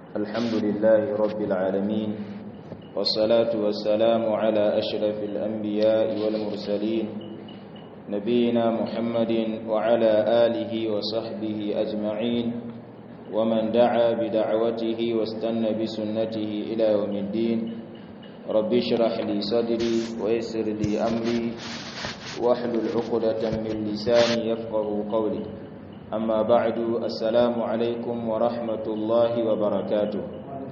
الحمد لله رب العالمين والصلاة والسلام على أشرف الأنبياء والمرسلين نبينا محمد وعلى آله وصحبه أجمعين ومن دعا بدعوته واستنى بسنته إلى يوم الدين رب اشرح لي صدري ويسر لي أمري واحلل عقدة من لساني يفقه قولي أما بعد السلام عليكم ورحمة الله وبركاته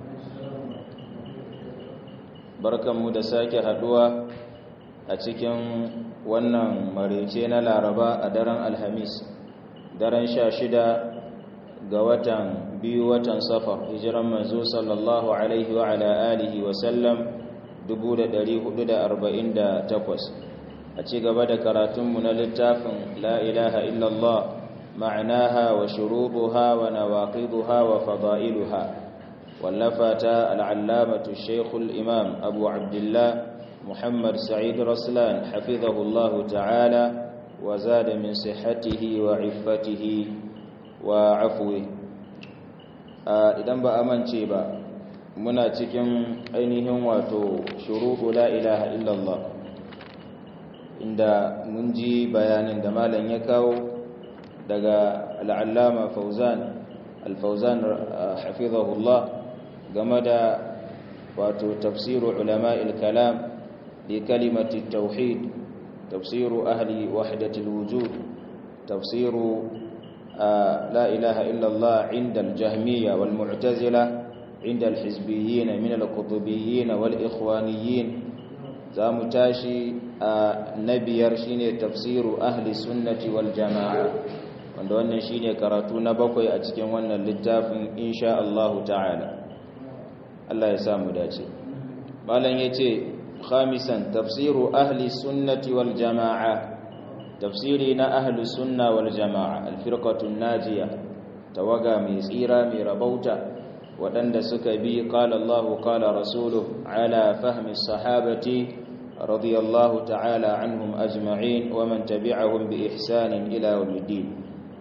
barkanmu da sake haduwa a cikin wannan marece na laraba a daren alhamis daren sha shida ga watan biyu watan safar hijiran manzo sallallahu alaihi wa ala alihi wa sallam 1448 a ci gaba da karatunmu na littafin la ilaha illallah ma'anaha wa shurubuha wa nawaqiduha wa fada'iluha wallafata al'allamatu shaykhul imam abu abdullah muhammad sa'id raslan hafizahullahu ta'ala wa zada min sihhatihi wa iffatihi wa afwi idan ba amince ba muna cikin ainihin wato shurubu la ilaha illallah inda mun ji bayanin da malam ya kawo daga al'allama fauzan al-fauzan hafizahullah game da wato tafsiru ulama'il kalam li kalimati tauhid tafsiru ahli wahdatil wujud tafsiru la ilaha illallah inda al-jahmiyya wal mu'tazila inda al-hizbiyyin min al-qutubiyyin wal ikhwaniyyin zamu tashi na biyar shine tafsiru ahli sunnati wal jama'a wanda wannan shine karatu na bakwai a cikin wannan littafin insha Allah ta'ala Allah ya samu dace malam yace khamisan tafsiru ahli sunnati wal jama'a tafsiri na ahli sunna wal jama'a al-firqatu najiya tawaga mai tsira mai rabauta waɗanda suka bi qala Allah qala rasuluhu ala fahmi sahabati رضي الله تعالى عنهم أجمعين ومن تبعهم بإحسان إلى يوم الدين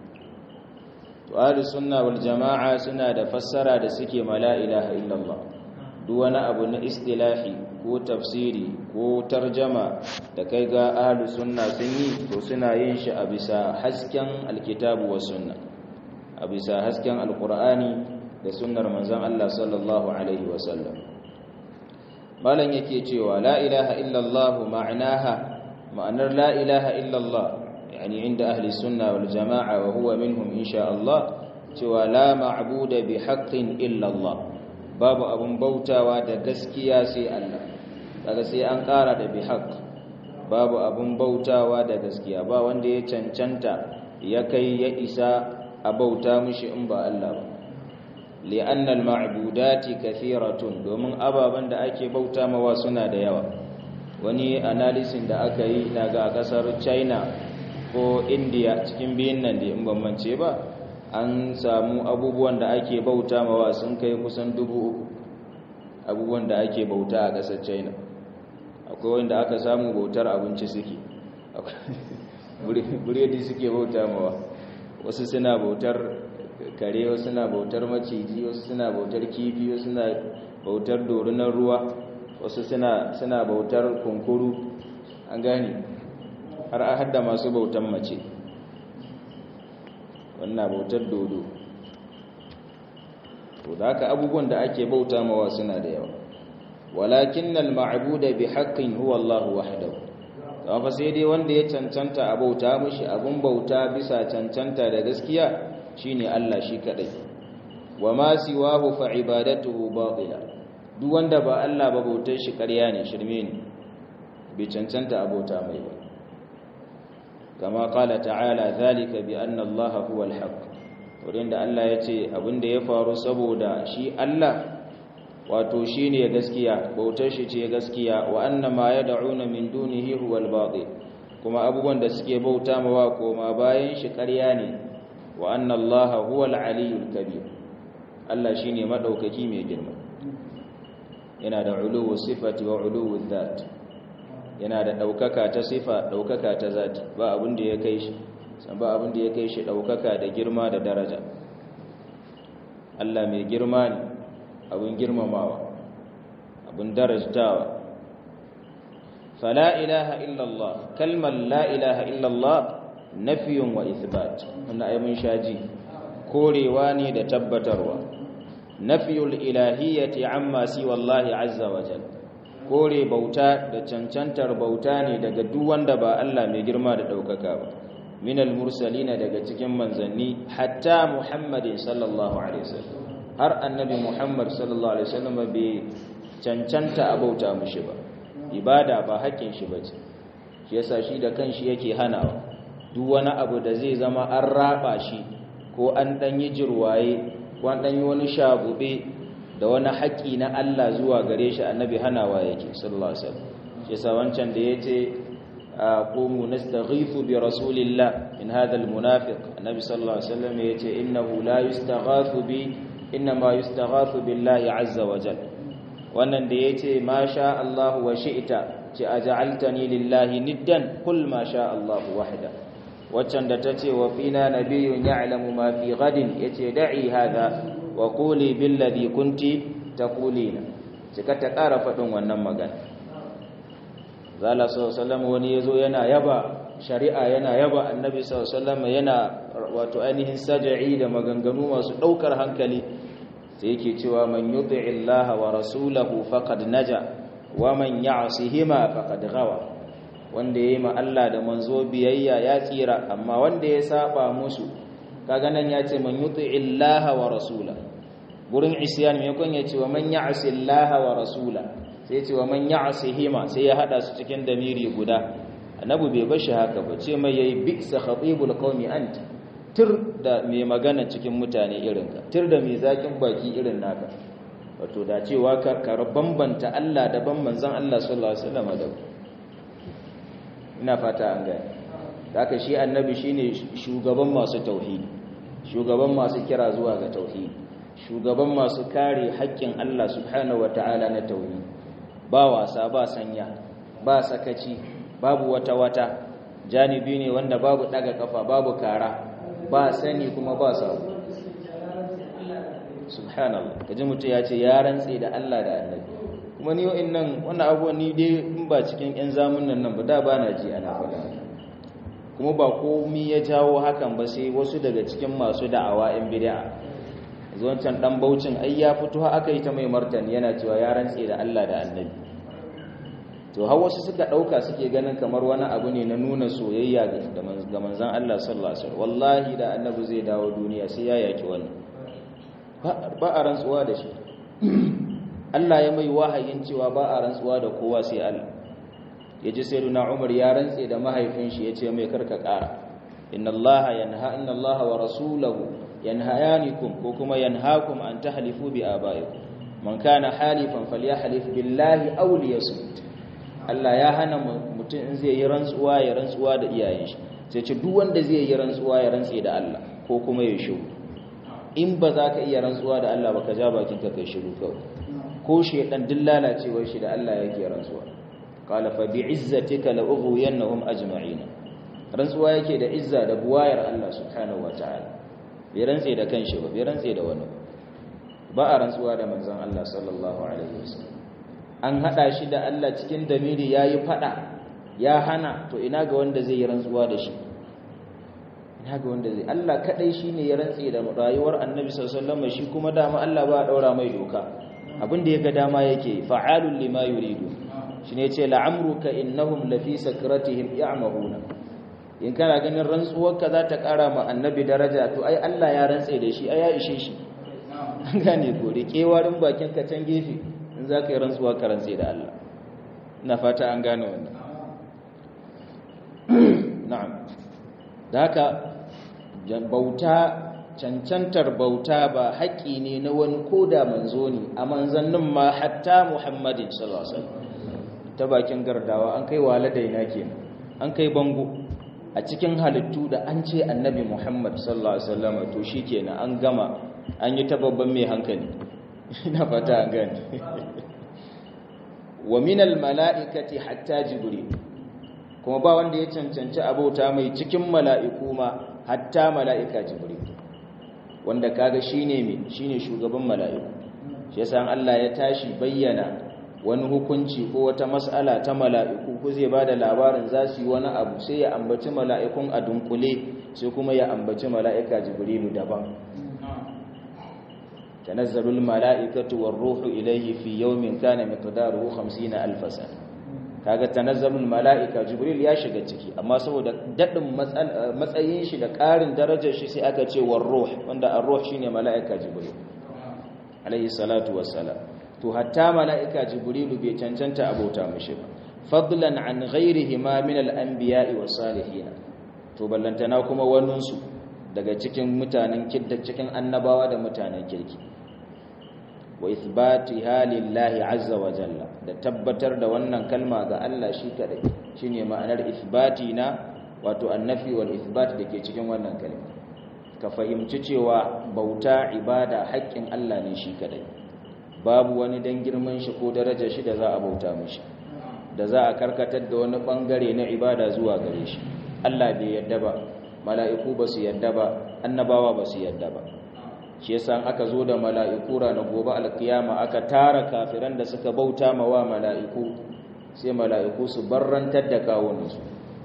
وآل السنة والجماعة سنة فسر دسكي ما لا إله إلا الله دون أبو استلاحي ko tafsiri ko tarjama da kai ga ahlu sunna sun yi to suna yin shi a bisa hasken alkitabu wa sunna a bisa hasken alqur'ani da sunnar manzon Allah sallallahu alaihi wasallam malam yake cewa la ilaha illallah ma'anaha ma'anar la ilaha illallah yani inda ahli sunna wal jama'a wa huwa minhum insha Allah cewa la ma'buda bi haqqin illallah babu abun bautawa da gaskiya sai Allah kaga sai an kara da bi haqq babu abun bautawa da gaskiya ba wanda ya cancanta ya kai ya isa a bauta mushi in ba Allah ba li'anna al-ma'budati kathiratun domin ababan da ake bauta mawa suna da yawa wani analysis da aka yi daga kasar China ko India cikin biyan nan da in ban mance ba an samu abubuwan da ake bauta mawa sun kai kusan dubu uku abubuwan da ake bauta a kasar China akwai wanda aka samu bautar abinci suke buredi suke bauta mawa wasu suna bautar kare wasu suna bautar maciji wasu suna bautar kifi wasu suna bautar dorinar ruwa wasu suna suna bautar kunkuru an gane har a hadda masu bautar mace wannan bautar dodo to da haka abubuwan da ake bauta mawa suna da yawa walakin al-ma'budu bi haqqin huwa Allah wahdahu amma fa sai dai wanda ya cancanta a bauta mishi abun bauta bisa cancanta da gaskiya shine Allah shi kadai wa ma siwahu fa ibadatuhu batila duk wanda ba Allah ba bautar shi ƙarya ne shirme ne bai cancanta abota mai ba kama qala ta'ala zalika bi anna Allah huwa al-haq wurin da Allah ya ce abinda ya faru saboda shi Allah wato shine gaskiya bautar shi ce gaskiya wa anna ma yad'una min dunihi huwa al-batil kuma abubuwan da suke bauta mawa koma bayan shi ƙarya ne wa anna Allah huwa al-aliyyul kabir Allah shine madaukaki mai girma yana da uluwu sifati wa uluwu dhat yana da daukaka ta sifa daukaka ta zati ba abin da ya kai shi san ba abin da ya kai shi daukaka da girma da daraja Allah mai girma ne abin girmamawa abin darajtawa fala ilaha illallah kalmar la ilaha illallah nafiyun wa ithbat wannan ai mun shaji korewa ne da tabbatarwa nafiyul ilahiyyati amma si wallahi azza wa jalla kore bauta da cancantar bauta ne daga duk wanda ba Allah mai girma da daukaka ba minal mursalina daga cikin manzanni hatta muhammadin sallallahu alaihi wasallam har annabi muhammad sallallahu alaihi wasallam bai cancanta a bauta mushi ba ibada ba haƙƙin shi bace shi yasa shi da kanshi yake hanawa duk wani abu da zai zama an raba shi ko an dan yi jirwaye ko an dan yi wani shagube da wani haƙƙi na Allah zuwa gare shi annabi hanawa yake sallallahu alaihi wasallam shi yasa wancan da yace qumu nastaghithu bi rasulillah in hadha almunafiq annabi sallallahu alaihi wasallam yace innahu la yustaghathu bi inma yustaghathu billahi azza wa jalla wannan da yace ma sha Allah wa shi'ta ce aj'altani lillahi niddan kul ma sha Allah wahda waccan da tace wa fina nabiyyun ya'lamu ma fi ghadin yace da'i hadha wa quli billadhi kunti taqulina cika ta ƙara faɗin wannan magana zala sallallahu wani yazo yana yaba shari'a yana yaba annabi sallallahu yana wato ainihin saj'i da maganganu masu daukar hankali sai yake cewa man yuti'i Allah wa rasulahu faqad naja wa man ya'sihima faqad ghawa wanda yayi ma Allah da manzo biyayya ya tsira amma wanda ya saba musu kaga nan ya ce man yuti'i Allah wa rasulahu gurin isyan me kun ya ce wa man ya'si Allah wa rasula sai ya ce wa man ya'sihima sai ya hada su cikin damiri guda annabi bai bashi haka ba ce mai yayi bi'sa khatibul qaumi anta tir da mai magana cikin mutane irinka tir da mai zakin baki irin naka wato da cewa ka bambanta Allah daban manzon Allah sallallahu alaihi wasallam da ina fata an gane haka shi annabi shine shugaban masu tauhidi shugaban masu kira zuwa ga tauhidi shugaban masu kare haƙƙin Allah subhanahu wataala na tauhidi ba wasa ba sanya ba sakaci babu wata wata janibi ne wanda babu daga kafa babu kara ba sani kuma ba sabu subhanallah kaji mutum ya ce ya rantse da Allah da annabi kuma ni wa'in nan wannan abuwa ni dai in ba cikin 'yan zamunan nan ba da ba na ji ana faɗa kuma ba komi ya jawo hakan ba sai wasu daga cikin masu da'awa 'yan bid'a zuwancan dan baucin ai ya fito aka yi ta mai martani yana cewa ya rantse da Allah da annabi to har wasu suka dauka suke ganin kamar wani abu ne na nuna soyayya ga manzon Allah sallallahu alaihi wasallam wallahi da annabi zai dawo duniya sai ya yaki wannan ba a rantsuwa da shi Allah ya mai wahayin cewa ba a rantsuwa da kowa sai Allah yaji sayyiduna Umar ya rantse da mahaifin shi yace mai karka kara inna Allah yanha inna Allah wa rasulahu yanhayanikum ko kuma yanhaakum an tahlifu bi abaikum man kana halifan falyahlif billahi aw liyasmut Allah ya hana mutum in zai yi rantsuwa ya rantsuwa da iyayen shi sai ce duk wanda zai yi rantsuwa ya rantse da Allah ko kuma ya shiru in ba za ka iya rantsuwa da Allah ba ka ja bakin ka kai shiru kawai ko shedan duk lalacewar shi da Allah yake rantsuwa qala fa bi izzatika la ughwiyannahum ajma'in rantsuwa yake da izza da buwayar Allah subhanahu wataala bai rantse da kanshi ba bai rantse da wani ba a rantsuwa da manzon Allah sallallahu alaihi wasallam an hada shi da Allah cikin damiri yayi fada ya hana to ina ga wanda zai yi rantsuwa da shi ina ga wanda zai Allah kadai shine ya rantse da rayuwar Annabi sallallahu alaihi wasallam shi kuma dama Allah ba daura mai doka abin da yaga dama yake fa'alul lima yuridu shine yace la'amruka innahum lafi sakratihim ya'mahuna in kana ganin rantsuwarka za ta kara ma Annabi daraja to ai Allah ya rantse da shi ai ya ishe shi an gane ko da kewarin bakin ka can gefe in za ka yi rantsuwa ka rantse da Allah ina fata an gane wannan na'am da haka bauta cancantar bauta ba haƙƙi ne na wani koda manzo ne a manzannin ma hatta muhammadin sallallahu alaihi wasallam ta bakin gardawa an kai waladaina kenan an kai bango a cikin halittu da an ce annabi muhammad sallallahu alaihi wasallam to shikenan an gama an yi ta babban mai hankali ina fata an gani wa minal mala'ikati hatta jibril kuma ba wanda ya cancanci abauta mai cikin mala'iku ma hatta mala'ika jibril wanda kaga shine me shine shugaban mala'iku shi yasa Allah ya tashi bayyana wani hukunci ko wata mas'ala ta mala'iku ko zai bada labarin za su yi wani abu sai ya ambaci mala'ikun a dunkule sai kuma ya ambaci mala'ika jibrilu daban tanazzalul mala'ikatu war ruhu ilayhi fi yawmin kana miqdaruhu 50 alf sana kaga tanazzalul mala'ika jibril ya shiga ciki amma saboda dadin matsayin shi da karin darajar shi sai aka ce war ruh wanda ar-ruh shine mala'ika jibril alayhi salatu wassalam to hatta mala'ika jibrilu bai cancanta abota mishi ba fadlan an ghairihi ma min al-anbiya'i was salihin to ballantana kuma waninsu daga cikin mutanen kidda cikin annabawa da mutanen kirki wa ithbatiha lillahi azza wa jalla da tabbatar da wannan kalma ga Allah shi kadai shine ma'anar ithbati na wato annafi wal ithbat dake cikin wannan kalma ka fahimci cewa bauta ibada haƙƙin Allah ne shi kadai babu wani dan girman shi ko darajar shi da za a bauta mishi da za a karkatar da wani bangare na ibada zuwa gare shi Allah bai yadda ba mala'iku ba su yadda ba annabawa ba su yadda ba shi yasa aka zo da mala'iku ranar gobe alkiyama aka tara kafiran da suka bauta ma wa mala'iku sai mala'iku su barrantar da kawunansu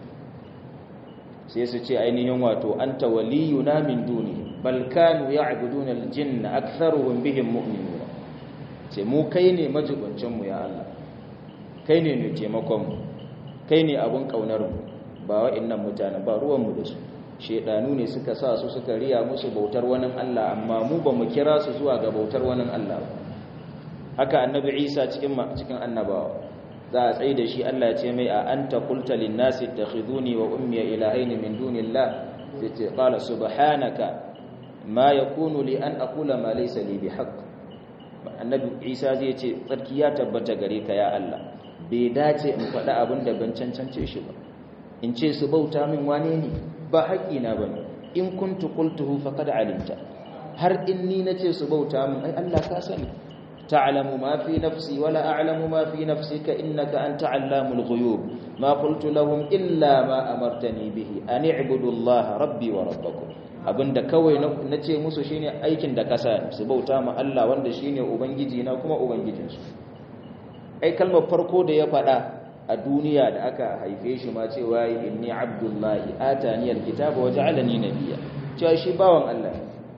sai su ce ainihin wato anta waliyuna min duni bal kanu ya'buduna aljinna aktharuhum bihim mu'minun sai mu kai ne majibancin mu ya Allah kai ne ne taimakon mu kai ne abun kaunar mu ba wa'annan mutane ba ruwan mu da su shedanu ne suka sa su suka riya musu bautar wani Allah amma mu ba mu kira su zuwa ga bautar wani Allah ba haka annabi Isa cikin cikin annabawa za a tsaye da shi Allah ya ce mai a anta qulta lin nasi ittakhiduni wa ummi ilahayn min dunillah sai ce qala subhanaka ma yakunu li an aqula ma laysa li bihaqq annabi Isa zai ce tsarki ya tabbata gare ka ya Allah bai dace in faɗa abin da ban cancance shi ba in ce su bauta min wane ne ba haƙina ba ne in kuntu qultuhu faqad alimta har in ni nace su bauta min ai Allah ka sani ta'lamu ma fi nafsi wala a'lamu ma fi nafsika innaka anta 'allamul ghuyub ma qultu lahum illa ma amartani bihi an i'budu Allah rabbi wa rabbakum abinda kawai nace musu shine aikin da kasa su bauta ma Allah wanda shine ubangiji na kuma ubangijinsu ai kalmar farko da ya faɗa a duniya da aka haife shi ma cewa inni abdullahi atani alkitaba wa ja'alani nabiyya cewa shi bawan Allah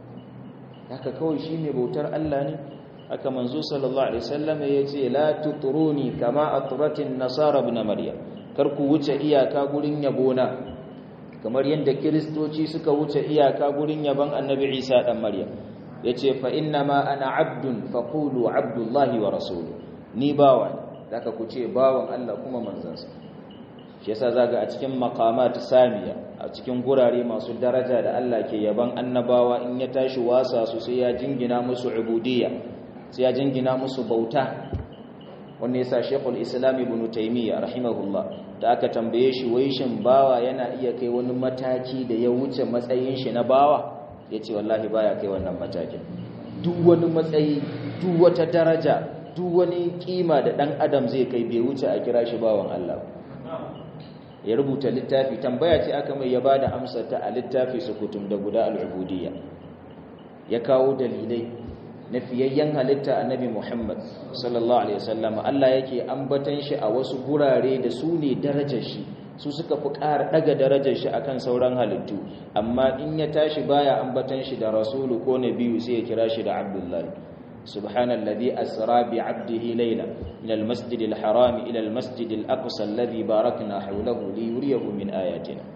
haka kawai shi ne bautar Allah ne haka manzo sallallahu alaihi wasallam yace la tutruni kama atratin nasara ibn maryam kar ku wuce iyaka gurin yabona kamar yadda kiristoci suka wuce iyaka gurin yaban annabi Isa dan maryam yace fa inna ma ana abdun faqulu abdullahi wa rasuluhu ni bawa zaka ku ce bawan Allah kuma manzansa shi yasa zaga a cikin maqamat samiya a cikin gurare masu daraja da Allah ke yaban annabawa in ya tashi wasa su sai ya jingina musu ubudiyya sai ya jingina musu bauta wannan yasa Sheikhul Islam Ibn Taymiyyah rahimahullah da aka tambaye shi wai shin bawa yana iya kai wani mataki da ya wuce matsayin shi na bawa yace wallahi baya kai wannan matakin duk wani matsayi duk wata daraja duk wani kima da dan adam zai kai bai wuce a kira shi bawan Allah ya rubuta littafi tambaya ce aka mai ya bada amsar ta a littafi sukutum da guda al-ubudiyya ya kawo dalilai na fiyayyen halitta annabi Muhammad sallallahu alaihi wasallam Allah yake ambatan shi a wasu gurare da su ne darajar shi su suka fi ƙara daga darajar shi akan sauran halittu amma in ya tashi baya ambatan shi da rasulu ko nabiyu sai ya kira shi da abdullahi سبحان الذي أسرى بعبده ليلا من المسجد الحرام إلى المسجد الأقصى الذي باركنا حوله ليريه من آياتنا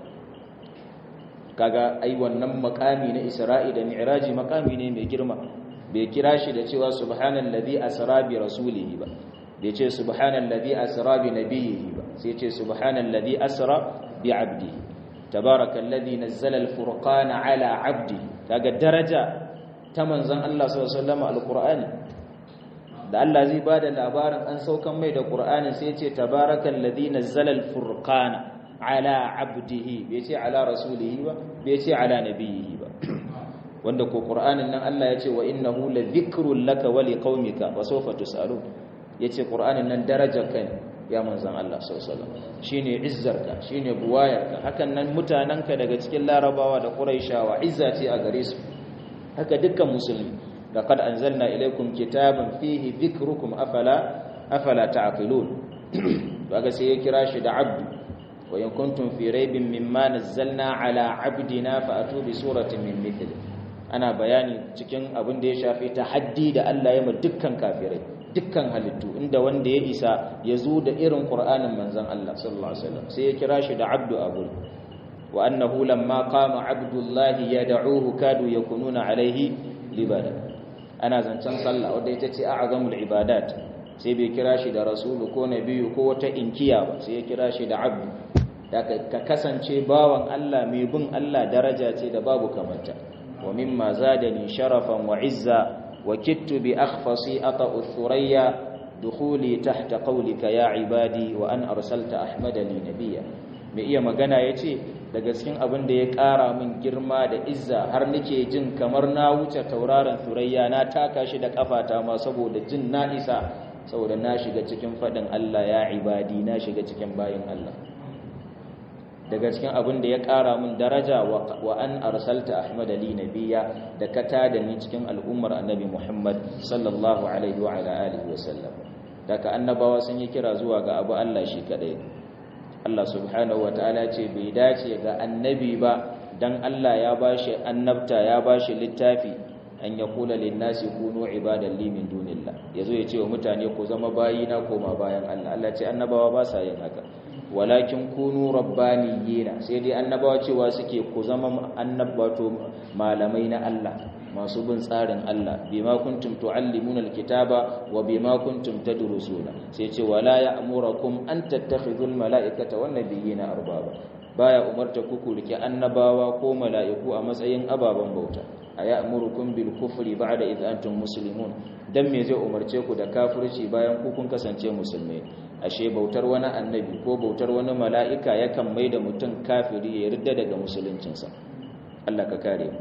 kaga ai wannan makami na Isra'i da Mi'raji makami ne mai girma bai kira shi da cewa subhanallazi asra bi rasulihi ba bai ce subhanallazi asra bi nabiyhi ba sai ce subhanallazi asra bi 'abdihi tabarakallazi nazzala al-furqana 'ala 'abdihi kaga daraja ta manzon Allah sallallahu alaihi wasallam alqur'ani da Allah zai bada labarin an saukan mai da qur'ani sai ya ce tabarakal ladhi nazzala alfurqana ala abdihi bai ce ala rasulihi ba bai ce ala nabiyhi ba wanda ko qur'anin nan Allah ya ce wa innahu ladhikrun laka wa liqaumika wa sawfa tusalun yace qur'anin nan darajar kai ya manzon Allah sallallahu alaihi wasallam shine izzarka shine buwayarka hakan nan mutananka daga cikin larabawa da quraishawa izza ce a gare su haka dukkan musulmi laqad anzalna ilaykum kitaban fihi dhikrukum afala afala ta'qilun kaga sai ya kira shi da abdu wa in kuntum fi raibin mimma nazzalna ala abdina fa atu bi suratin min mithli ana bayani cikin abin da ya shafi tahaddi da Allah ya ma dukkan kafirai dukkan halittu inda wanda ya isa ya zo da irin Qur'anin manzon Allah sallallahu alaihi wasallam sai ya kira shi da abdu abul wa annahu lamma qama abdullahi yad'uhu kadu yakununa alaihi libada ana zancen sallah wanda ita ce a'zamul ibadat sai bai kira shi da rasulu ko nabiyu ko wata inkiya ba sai ya kira shi da abdu ka kasance bawan Allah mai bin Allah daraja ce da babu kamata wa mimma zadani sharafan wa izza wa kittu bi akhfasi ata'u thurayya dukhuli tahta qawlika ya ibadi wa an arsalta ahmada li nabiyya mai iya magana yace daga cikin abin da ya ƙara min girma da izza har nake jin kamar na wuce tauraron thurayya na taka shi da kafata ma saboda jin na isa saboda na shiga cikin faɗin Allah ya ibadi na shiga cikin bayin Allah daga cikin abin da ya ƙara min daraja wa an arsalta Ahmad ali nabiya da ka tada ni cikin al'ummar annabi Muhammad sallallahu alaihi wa ala alihi wa sallam daga annabawa sun yi kira zuwa ga abu Allah shi kadai Allah subhanahu wa ta'ala ce bai dace ga annabi ba dan Allah ya bashi annabta ya bashi littafi an ya kula linnasi kunu ibadan li min dunillah yazo ya ce wa mutane ku zama bayina koma bayan Allah Allah ce annabawa ba sa yin haka walakin kunu rabbaniyina sai dai annabawa cewa suke ku zama annabato malamai na Allah masu bin tsarin Allah bima kuntum tuallimuna alkitaba wa bima kuntum tadrusuna sai ce wala ya'murukum an tattakhidhul malaikata wan nabiyina arbaba baya umarta ku ku rike annabawa ko mala'iku a matsayin ababen bauta ayamurukum bil kufri ba'da idh antum muslimun dan me zai umarce ku da kafirci bayan ku kun kasance musulmai ashe bautar wani annabi ko bautar wani mala'ika yakan maida mutum kafiri ya yarda daga musuluncinsa Allah ka kare mu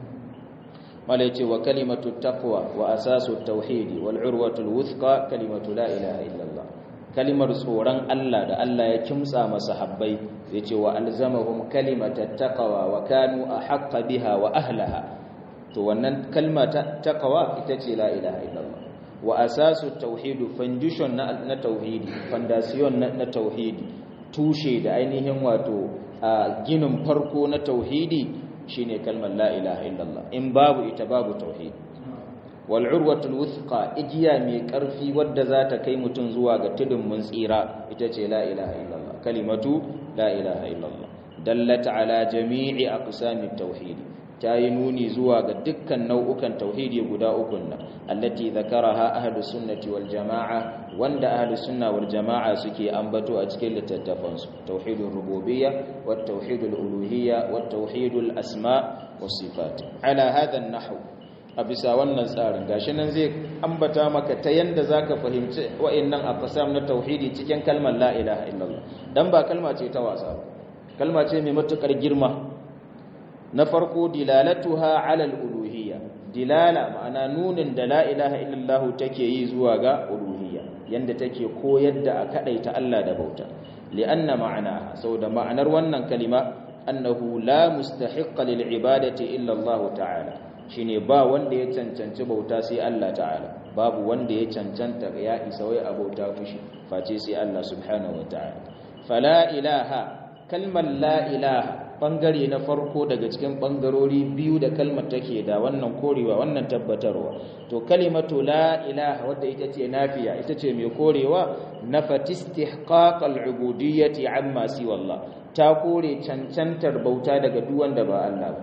mala yace wa kalimatu taqwa wa asasu tauhidi wal urwatu wuthqa kalimatu la ilaha illallah kalimar tsoron Allah da Allah ya kimtsa masahabbai yace wa alzamahum kalimatat taqwa wa kanu ahqqa biha wa ahlaha to wannan kalma ta taqwa ita ce la ilaha illallah wa asasu tauhidu foundation na, na tauhidi foundation na, na tauhidi tushe da ainihin wato ginin farko na tauhidi shine kalmar la ilaha illallah in babu ita babu tauhidi wal urwatul wuthqa igiya mai karfi wadda za ta kai mutum zuwa ga tudun mun tsira ita ce la ilaha illallah kalimatu la ilaha illallah dallat ala jami'i aqsamit tauhidi ta yi nuni zuwa ga dukkan nau'ukan tauhidi guda ukun nan allati zakaraha ahlus sunnati wal jama'a wanda ahlus sunna wal jama'a suke ambato a cikin littattafan su tauhidul rububiyya wat tauhidul uluhiyya wat tauhidul asma was sifat ala hadha an-nahw a bisa wannan tsarin gashi nan zai ambata maka ta yanda zaka fahimci wa'annan aqsam na tauhidi cikin kalmar la ilaha illallah dan ba kalma ce ta wasa ba kalma ce mai matukar girma na farko dilalatuha ala al-uluhiyya dilala ma'ana nunin da la ilaha illallah take yi zuwa ga uluhiyya yanda take koyar da a kadaita Allah da bauta li'anna ma'ana saboda ma'anar wannan kalima annahu la mustahiqqa lil ibadati illa Allah ta'ala shine ba wanda ya cancanci bauta sai Allah ta'ala babu wanda ya cancanta ya isa wai a bauta fushi face sai Allah subhanahu wa ta'ala fala ilaha kalmar la ilaha bangare na farko daga cikin bangarori biyu da kalmar take da wannan korewa wannan tabbatarwa to kalimatu la ilaha wadda ita ce nafiya ita ce mai korewa nafat istihqaq al-ubudiyyati amma siwa Allah ta kore cancantar bauta daga duk wanda ba Allah ba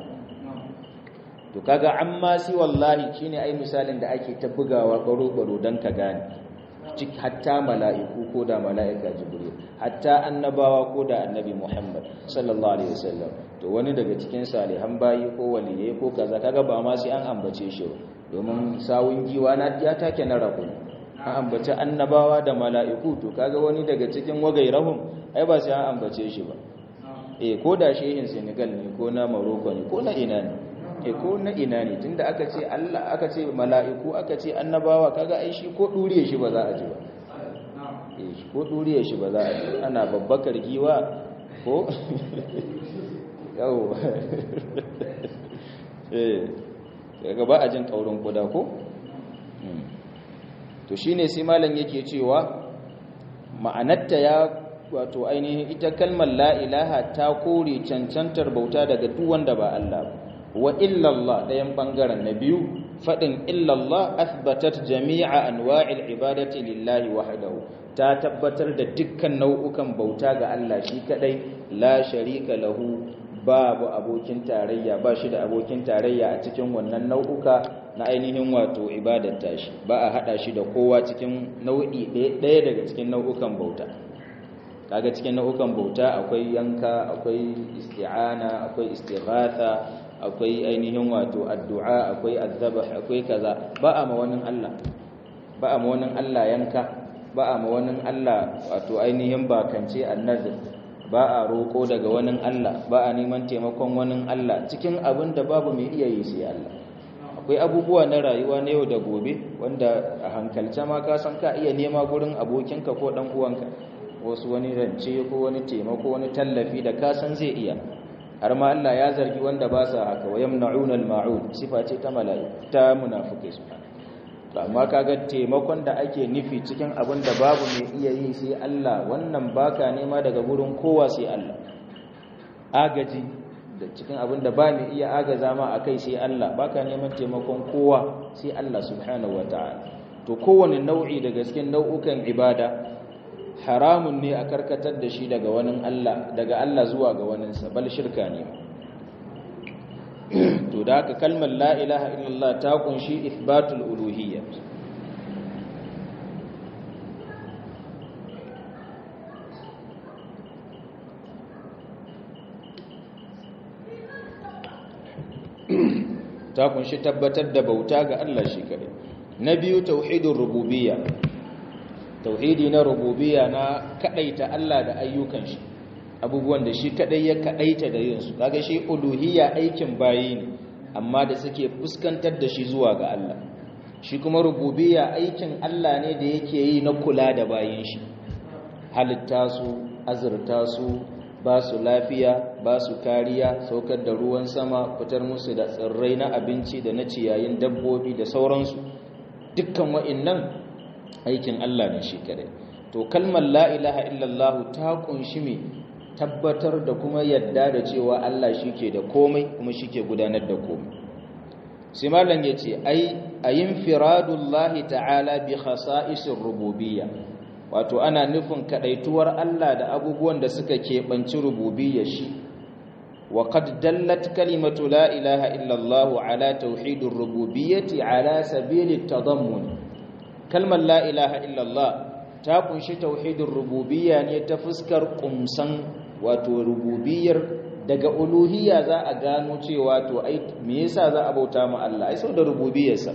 to kaga amma siwa Allah shine ai misalin da ake ta bugawa baro baro dan ka gane hatta mala'iku ko da mala'ika jibril hatta annabawa ko da annabi muhammad sallallahu alaihi wasallam to wani daga cikin salihan bayi ko waliyai ko kaza kaga ba ma sai an ambace shi domin sawun giwa na ya take na rabu an ambace annabawa da mala'iku to kaga wani daga cikin wagairahum ai ba sai an ambace shi ba eh ko da shehin senegal ne ko na morocco ne ko na ina ne e ko na ina ne tunda aka ce Allah aka ce mala'iku aka ce annabawa kaga ai shi ko duriye shi ba za a ji ba eh ko duriye shi ba za a ji ana babbakar giwa ko yau eh daga ba a jin kaurin kuda ko to shine sai malam yake cewa ma'anarta ya wato ainihin ita kalmar la ilaha ta kore cancantar bauta daga duk wanda ba Allah ba wa illallah ɗayan ɓangaren na biyu faɗin illallah athbatat jami'a anwa'il ibadati lillahi wahdahu ta tabbatar da dukkan nau'ukan bauta ga Allah shi kadai la sharika lahu babu abokin tarayya ba shi da abokin tarayya a cikin wannan nau'uka na ainihin wato ibadar tashi ba a hada shi da kowa cikin nau'i ɗaya daga cikin nau'ukan bauta kaga cikin nau'ukan bauta akwai yanka akwai isti'ana akwai istighatha akwai ainihin wato addu'a akwai azzabah akwai kaza ba a mawanin Allah ba a mawanin Allah yanka ba a mawanin Allah wato ainihin bakance annazir ba a roko daga wani Allah ba a neman taimakon wani Allah cikin abin da babu mai iya yi sai Allah akwai abubuwa na rayuwa na yau da gobe wanda a hankalce ma ka san ka iya nema gurin abokinka ko dan uwanka wasu wani rance ko wani taimako wani tallafi da ka san zai iya har ma Allah ya zargi wanda ba sa haka wa yamna'una al-ma'un sifa ce ta mala'iku ta munafikai su to amma kaga taimakon da ake nufi cikin abin da babu mai iya yi sai Allah wannan baka nema daga gurin kowa sai Allah agaji da cikin abin da ba mai iya agaza ma akai sai Allah baka neman taimakon kowa sai Allah subhanahu wataala to kowane nau'i daga cikin nau'ukan ibada haramun ne a karkatar da shi daga wani Allah daga Allah zuwa ga waninsa bal shirka ne to da haka kalmar la ilaha illallah ta kunshi ithbatul uluhiyya ta kunshi tabbatar da bauta ga Allah shi kadai na biyu tauhidur rububiyya tauhidi na rububiyya na kadaita Allah da ayyukan shi abubuwan da shi kadai ya kadaita da yin su kaga shi uluhiyya aikin bayi ne amma da suke fuskantar da shi zuwa ga Allah shi kuma rububiyya aikin Allah ne da yake yi na kula da bayin shi halitta su azurta su ba su lafiya ba su kariya saukar da ruwan sama fitar musu da tsirrai na abinci da na ciyayin dabbobi da sauransu dukkan wa'annan aikin Allah ne shi kadai to kalmar la ilaha illallah ta kunshi me tabbatar da kuma yadda da cewa Allah shike da komai kuma shike gudanar da komai sai malam yace ai ayin firadullahi ta'ala bi khasa'isir rububiyya wato ana nufin kadaituwar Allah da abubuwan da suka keɓanci rububiyya shi wa qad dallat kalimatu la ilaha illallah ala tauhidir rububiyyati ala sabilit tadammun kalmar la ilaha illallah ta kunshi tauhidin rububiyya ne ta fuskar kumsan wato rububiyyar daga uluhiyya za a gano cewa to ai me yasa za a bauta ma Allah ai saboda rububiyyarsa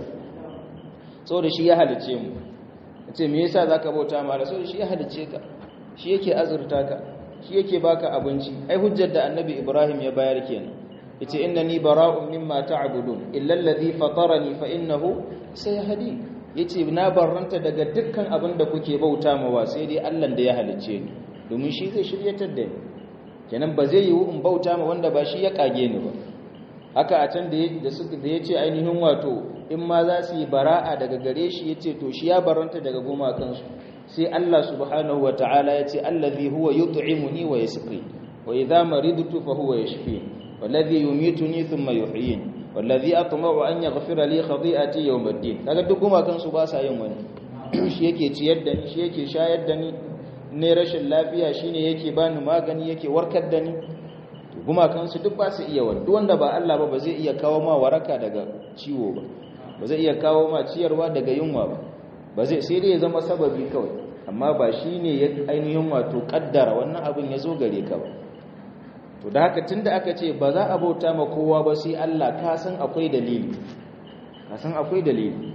saboda shi ya halice mu ce me yasa zaka bauta ma Allah saboda shi ya halice ka shi yake azurta ka shi yake baka abinci ai hujjar da annabi Ibrahim ya bayar kenan yace innani bara'un mimma ta'budun illa alladhi fatarani fa innahu sayahdini yace na barranta daga dukkan abin da kuke bauta mawa sai dai Allah da ya halicce ni domin shi zai shiryatar da ni kenan ba zai yiwu in bauta ma wanda ba shi ya kage ni ba haka a can da suka da yace ainihin wato in ma za su yi bara'a daga gare shi yace to shi ya barranta daga gumakan su sai Allah subhanahu wataala yace allazi huwa yut'imuni wa yasqi wa idha maridtu fa huwa yashfini wallazi yumituni thumma yuhyini wallazi atma'u an yaghfira li khati'ati yawm ad-din kaga duk kuma kansu ba sa yin wani shi yake ciyar da ni shi yake shayar da ni ne rashin lafiya shine yake bani magani yake warkar da ni to kuma kansu duk ba su iya wani duk wanda ba Allah ba ba zai iya kawo ma waraka daga ciwo ba ba zai iya kawo ma ciyarwa daga yunwa ba ba zai sai dai ya zama sababi kawai amma ba shine ya ainihin wato kaddara wannan abin ya zo gare ka ba to da haka tunda aka ce ba za a bauta ma kowa ba sai Allah ka san akwai dalili ka san akwai dalili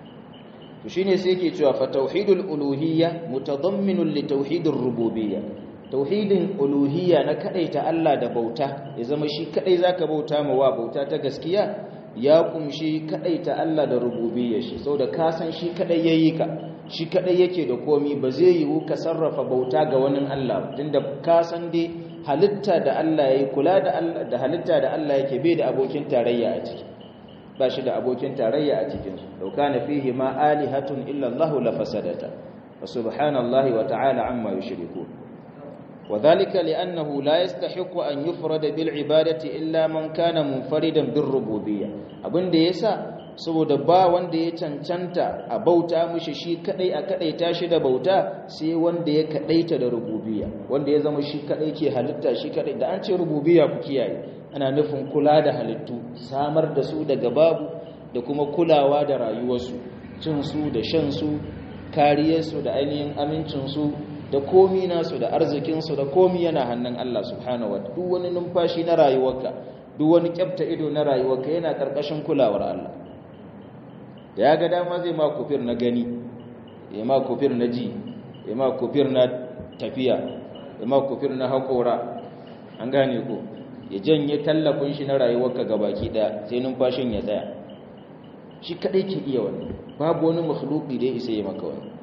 to shine sai yake cewa fa tauhidul uluhiyya mutadamminun li tauhidir rububiyya tauhidin uluhiyya na kadaita Allah da bauta ya zama shi kadai zaka bauta ma wa bauta ta gaskiya ya kumshi kadaita Allah da rububiyya shi saboda ka san shi kadai yayi ka shi kadai yake da komi ba zai yiwu ka sarrafa bauta ga wani Allah tunda ka san dai halitta da Allah ya yi kula da halitta da Allah yake bai da abokin tarayya a ciki ba shi da abokin tarayya a cikin su law kana fihi ma alihatun illa Allah la fasadata wa subhanallahi wa ta'ala amma yushrikun وذلك لأنه لا يستحق أن يفرد بالعبادة إلا من كان منفردا بالربوبية abin da yasa saboda ba wanda ya cancanta a bauta mishi shi kadai a kadaita shi da bauta sai wanda ya kadaita da rububiyya wanda ya zama shi kadai ke halitta shi kadai da an ce rububiyya ku kiyaye ana nufin kula da halittu samar da su daga babu da kuma kulawa da rayuwarsu cin su da shan su kariyarsu da ainihin amincin su da komi nasu da arzikinsu da komi yana hannun Allah subhanahu wa duk wani numfashi na rayuwarka duk wani kyafta ido na rayuwarka yana karkashin kulawar Allah da ya ga dama zai ma kufir na gani ya ma kufir na ji ya ma kufir na tafiya ya ma kufir na haƙora an gane ko ya janye tallafin shi na rayuwarka gabaki ɗaya sai numfashin ya tsaya shi kaɗai ke iya wani babu wani makhluki da ya isa ya maka wani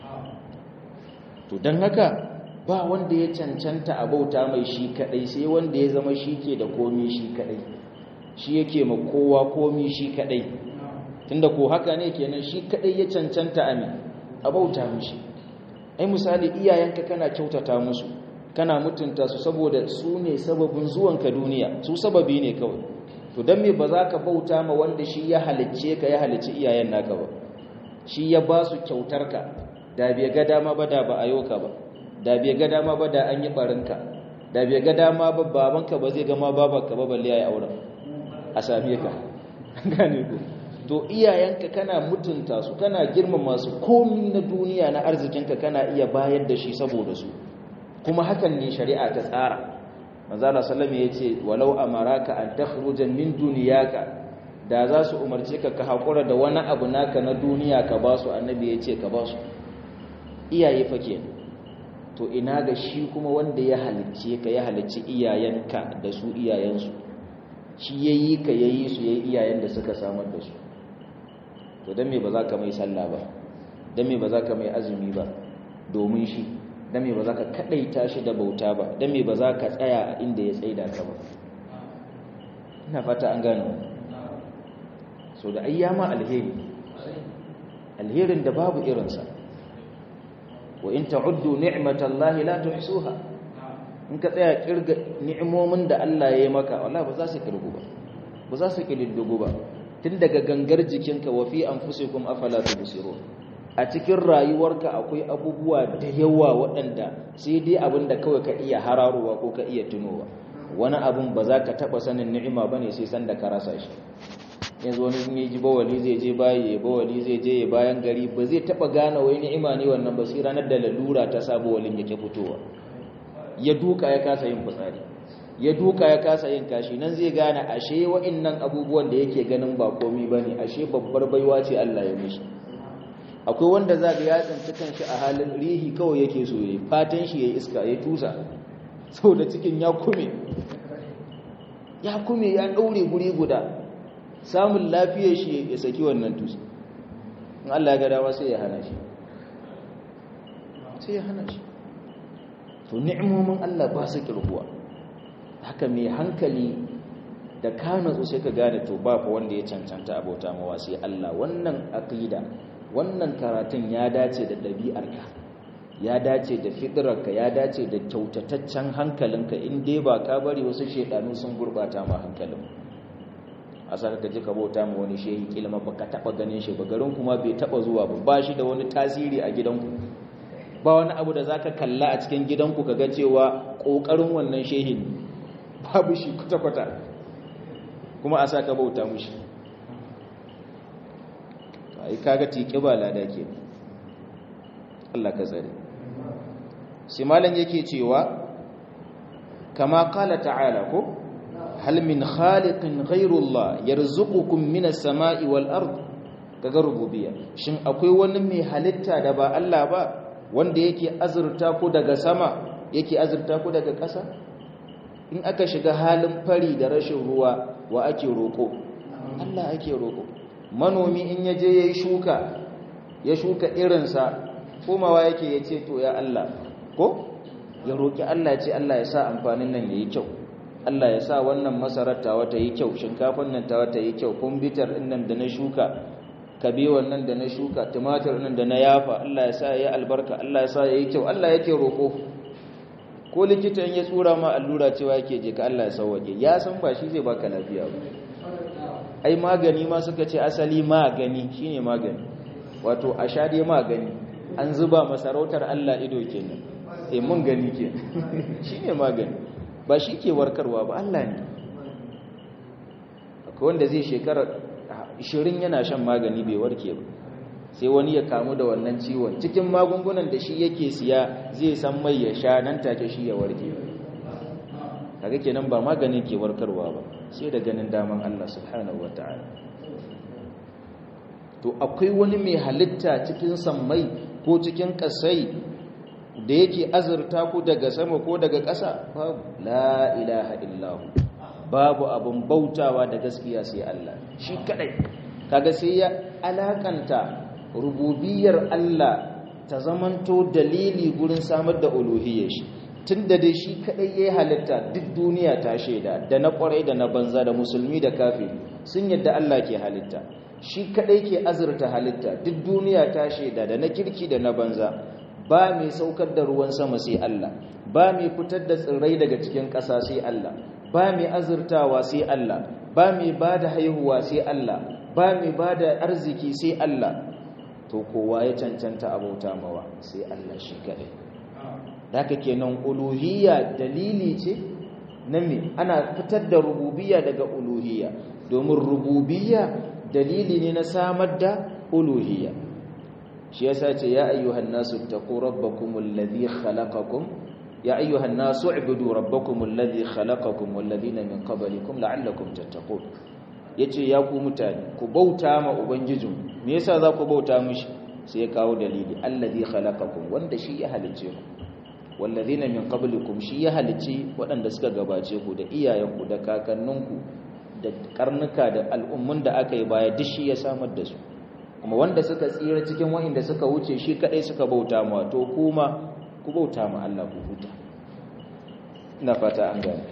to don haka ba wanda ya cancanta a bauta mai shi kadai sai wanda ya zama shi ke da komi shi kadai shi yake ma kowa komi shi kadai tunda ko haka ne kenan shi kadai ya cancanta a a bauta mishi ai misali iyayenka kana kyautata musu kana mutunta su saboda su ne sababin zuwanka duniya su sababi ne kawai to don me ba za ka bauta ma wanda shi ya halicce ka ya halicci iyayen naka ba shi ya ba su kyautarka da bai ga dama ba da ba a yoka ba da bai ga dama ba da an yi barinka da bai ga dama ba babanka ba zai gama babanka ba balle yayi auren a same ka gane ku to iyayenka kana mutunta su kana girmama su komi na duniya na arzikinka kana iya bayar da shi saboda su kuma hakan ne shari'a ta tsara manzo Allah sallallahu alaihi yace walau amaraka an takhruja min duniyaka da za su umarce ka ka hakura da wani abu naka na duniya ka ba su annabi yace ka ba su iyaye fa ke to ina ga shi kuma wanda ya halicce ka ya halicci iyayenka da su iyayensu shi yayi ka yayi su yayi iyayen da suka samar da su to dan me ba za ka mai sallah ba dan me ba za ka mai azumi ba domin shi dan me ba za ka kadaita shi da bauta ba dan me ba za ka tsaya a inda ya tsaida ka ba ina fata an gano so da ayyama alheri alherin da babu irinsa wa in ta'uddu ni'matallahi la tuhsuha in ka tsaya kirga ni'imomin da Allah ya yi maka wallahi ba za su kirgu ba ba za su kididdigu ba tun daga gangar jikinka wa fi anfusikum afala tubsirun a cikin rayuwarka akwai abubuwa da yawa waɗanda sai dai abin da kawai ka iya hararowa ko ka iya tunowa wani abun ba za ka taɓa sanin ni'ima ba ne sai san da ka rasa shi yanzu wani in ji bawali zai je bayi ya bawali zai je ya bayan gari ba zai taɓa gane wai ni'ima ne wannan ba sai ranar da lalura ta sa bawalin yake fitowa ya duka ya kasa yin fitsari ya duka ya kasa yin kashi nan zai gane ashe wa'innan abubuwan da yake ganin ba komi bane ashe babbar baiwa ce Allah ya mishi akwai wanda za ga ya tsinci kanshi a halin rihi kawai yake so yayi fatan shi yayi iska ya tusa saboda cikin ya kume ya kume ya daure guri guda samun lafiyar shi ya saki wannan tusa in Allah ya ga dama sai ya hana shi sai ya hana shi to ni'imomin Allah ba su kirkuwa haka mai hankali da ka natsu sai ka gane to ba fa wanda ya cancanta abota mawa sai Allah wannan aqida wannan karatun ya dace da ɗabi'arka ya dace da fitrarka ya dace da kyautataccen hankalinka in dai ba ka bari wasu shedanu sun gurbata ma hankalin a saka ka ji ka bauta ma wani shehi kilma ba ka taba ganin shi ba garin kuma bai taba zuwa ba ba shi da wani tasiri a gidanku ba wani abu da zaka kalla a cikin gidanku kaga cewa kokarin wannan shehin babu shi kwata-kwata kuma a saka bauta mushi ai kaga tike ba lada ke Allah ka tsare sai malam yake cewa kama qala ta'ala ko hal min khaliqin ghayrullah yarzuqukum minas sama'i wal ard kaga rububiyya shin akwai wani mai halitta da ba Allah ba wanda yake azurta ku daga sama yake azurta ku daga ƙasa in aka shiga halin fari da rashin ruwa wa ake roko Allah ake roko manomi in yaje yayi shuka ya shuka irinsa komawa yake yace to ya Allah ko ya roki Allah ce Allah ya sa amfanin nan yayi kyau Allah ya sa wannan masarar tawa ta yi kyau shinkafan nan tawa ta yi kyau kumbitar nan da na shuka kabewan nan da na shuka tumatir nan da na yafa Allah ya sa ya yi albarka Allah ya sa ya yi kyau Allah yake roƙo ko likitan ya tsura ma allura cewa yake je ka Allah ya sauwaje ya san ba shi zai baka lafiya ba ai magani ma suka ce asali magani shine magani wato a sha dai magani an zuba masarautar Allah ido kenan eh mun gani kenan shine magani ba shi ke warkarwa ba Allah ne akwai wanda zai shekara 20 yana shan magani bai warke ba sai wani ya kamu da wannan ciwon cikin magungunan da shi yake siya zai san mai ya sha nan take shi ya warke kaga kenan ba maganin ke warkarwa ba sai da ganin daman Allah subhanahu wataala to akwai wani mai halitta cikin sammai ko cikin kasai da yake azurta ku daga sama ko daga ƙasa babu la ilaha illahu babu abun bautawa da gaskiya sai Allah shi kadai kaga sai ya alakanta rububiyar Allah ta zamanto dalili gurin samar da uluhiyyar shi tunda dai shi kadai yayi halitta duk duniya ta shaida da na kwarai da na banza da musulmi da kafiri sun yadda Allah ke halitta shi kadai ke azurta halitta duk duniya ta shaida da na kirki da na banza ba mai saukar da ruwan sama sai Allah ba mai fitar da tsirrai daga cikin ƙasa sai Allah ba mai azurtawa sai Allah ba mai bada haihuwa sai Allah ba mai bada arziki sai Allah to kowa ya cancanta abauta mawa sai Allah shi kadai haka kenan uluhiyya dalili ce na me ana fitar da rububiyya daga uluhiyya domin rububiyya dalili ne na samar da uluhiyya shi yasa ce ya ayyuhan nasu taqu rabbakumul ladhi khalaqakum ya ayyuhan nasu ibudu rabbakumul ladhi khalaqakum wal ladina min qablikum la'allakum tattaqun yace ya ku mutane ku bauta ma ubangijin me yasa za ku bauta mishi sai ya kawo dalili alladhi khalaqakum wanda shi ya halice ku wal ladina min qablikum shi ya halice waɗanda suka gabace ku da iyayenku da kakanninku da karnuka da al'ummun da aka yi baya duk shi ya samar da su kuma wanda suka tsira cikin wa'inda suka wuce shi kadai suka bauta ma to kuma ku bauta ma Allah ku huta ina fata an gane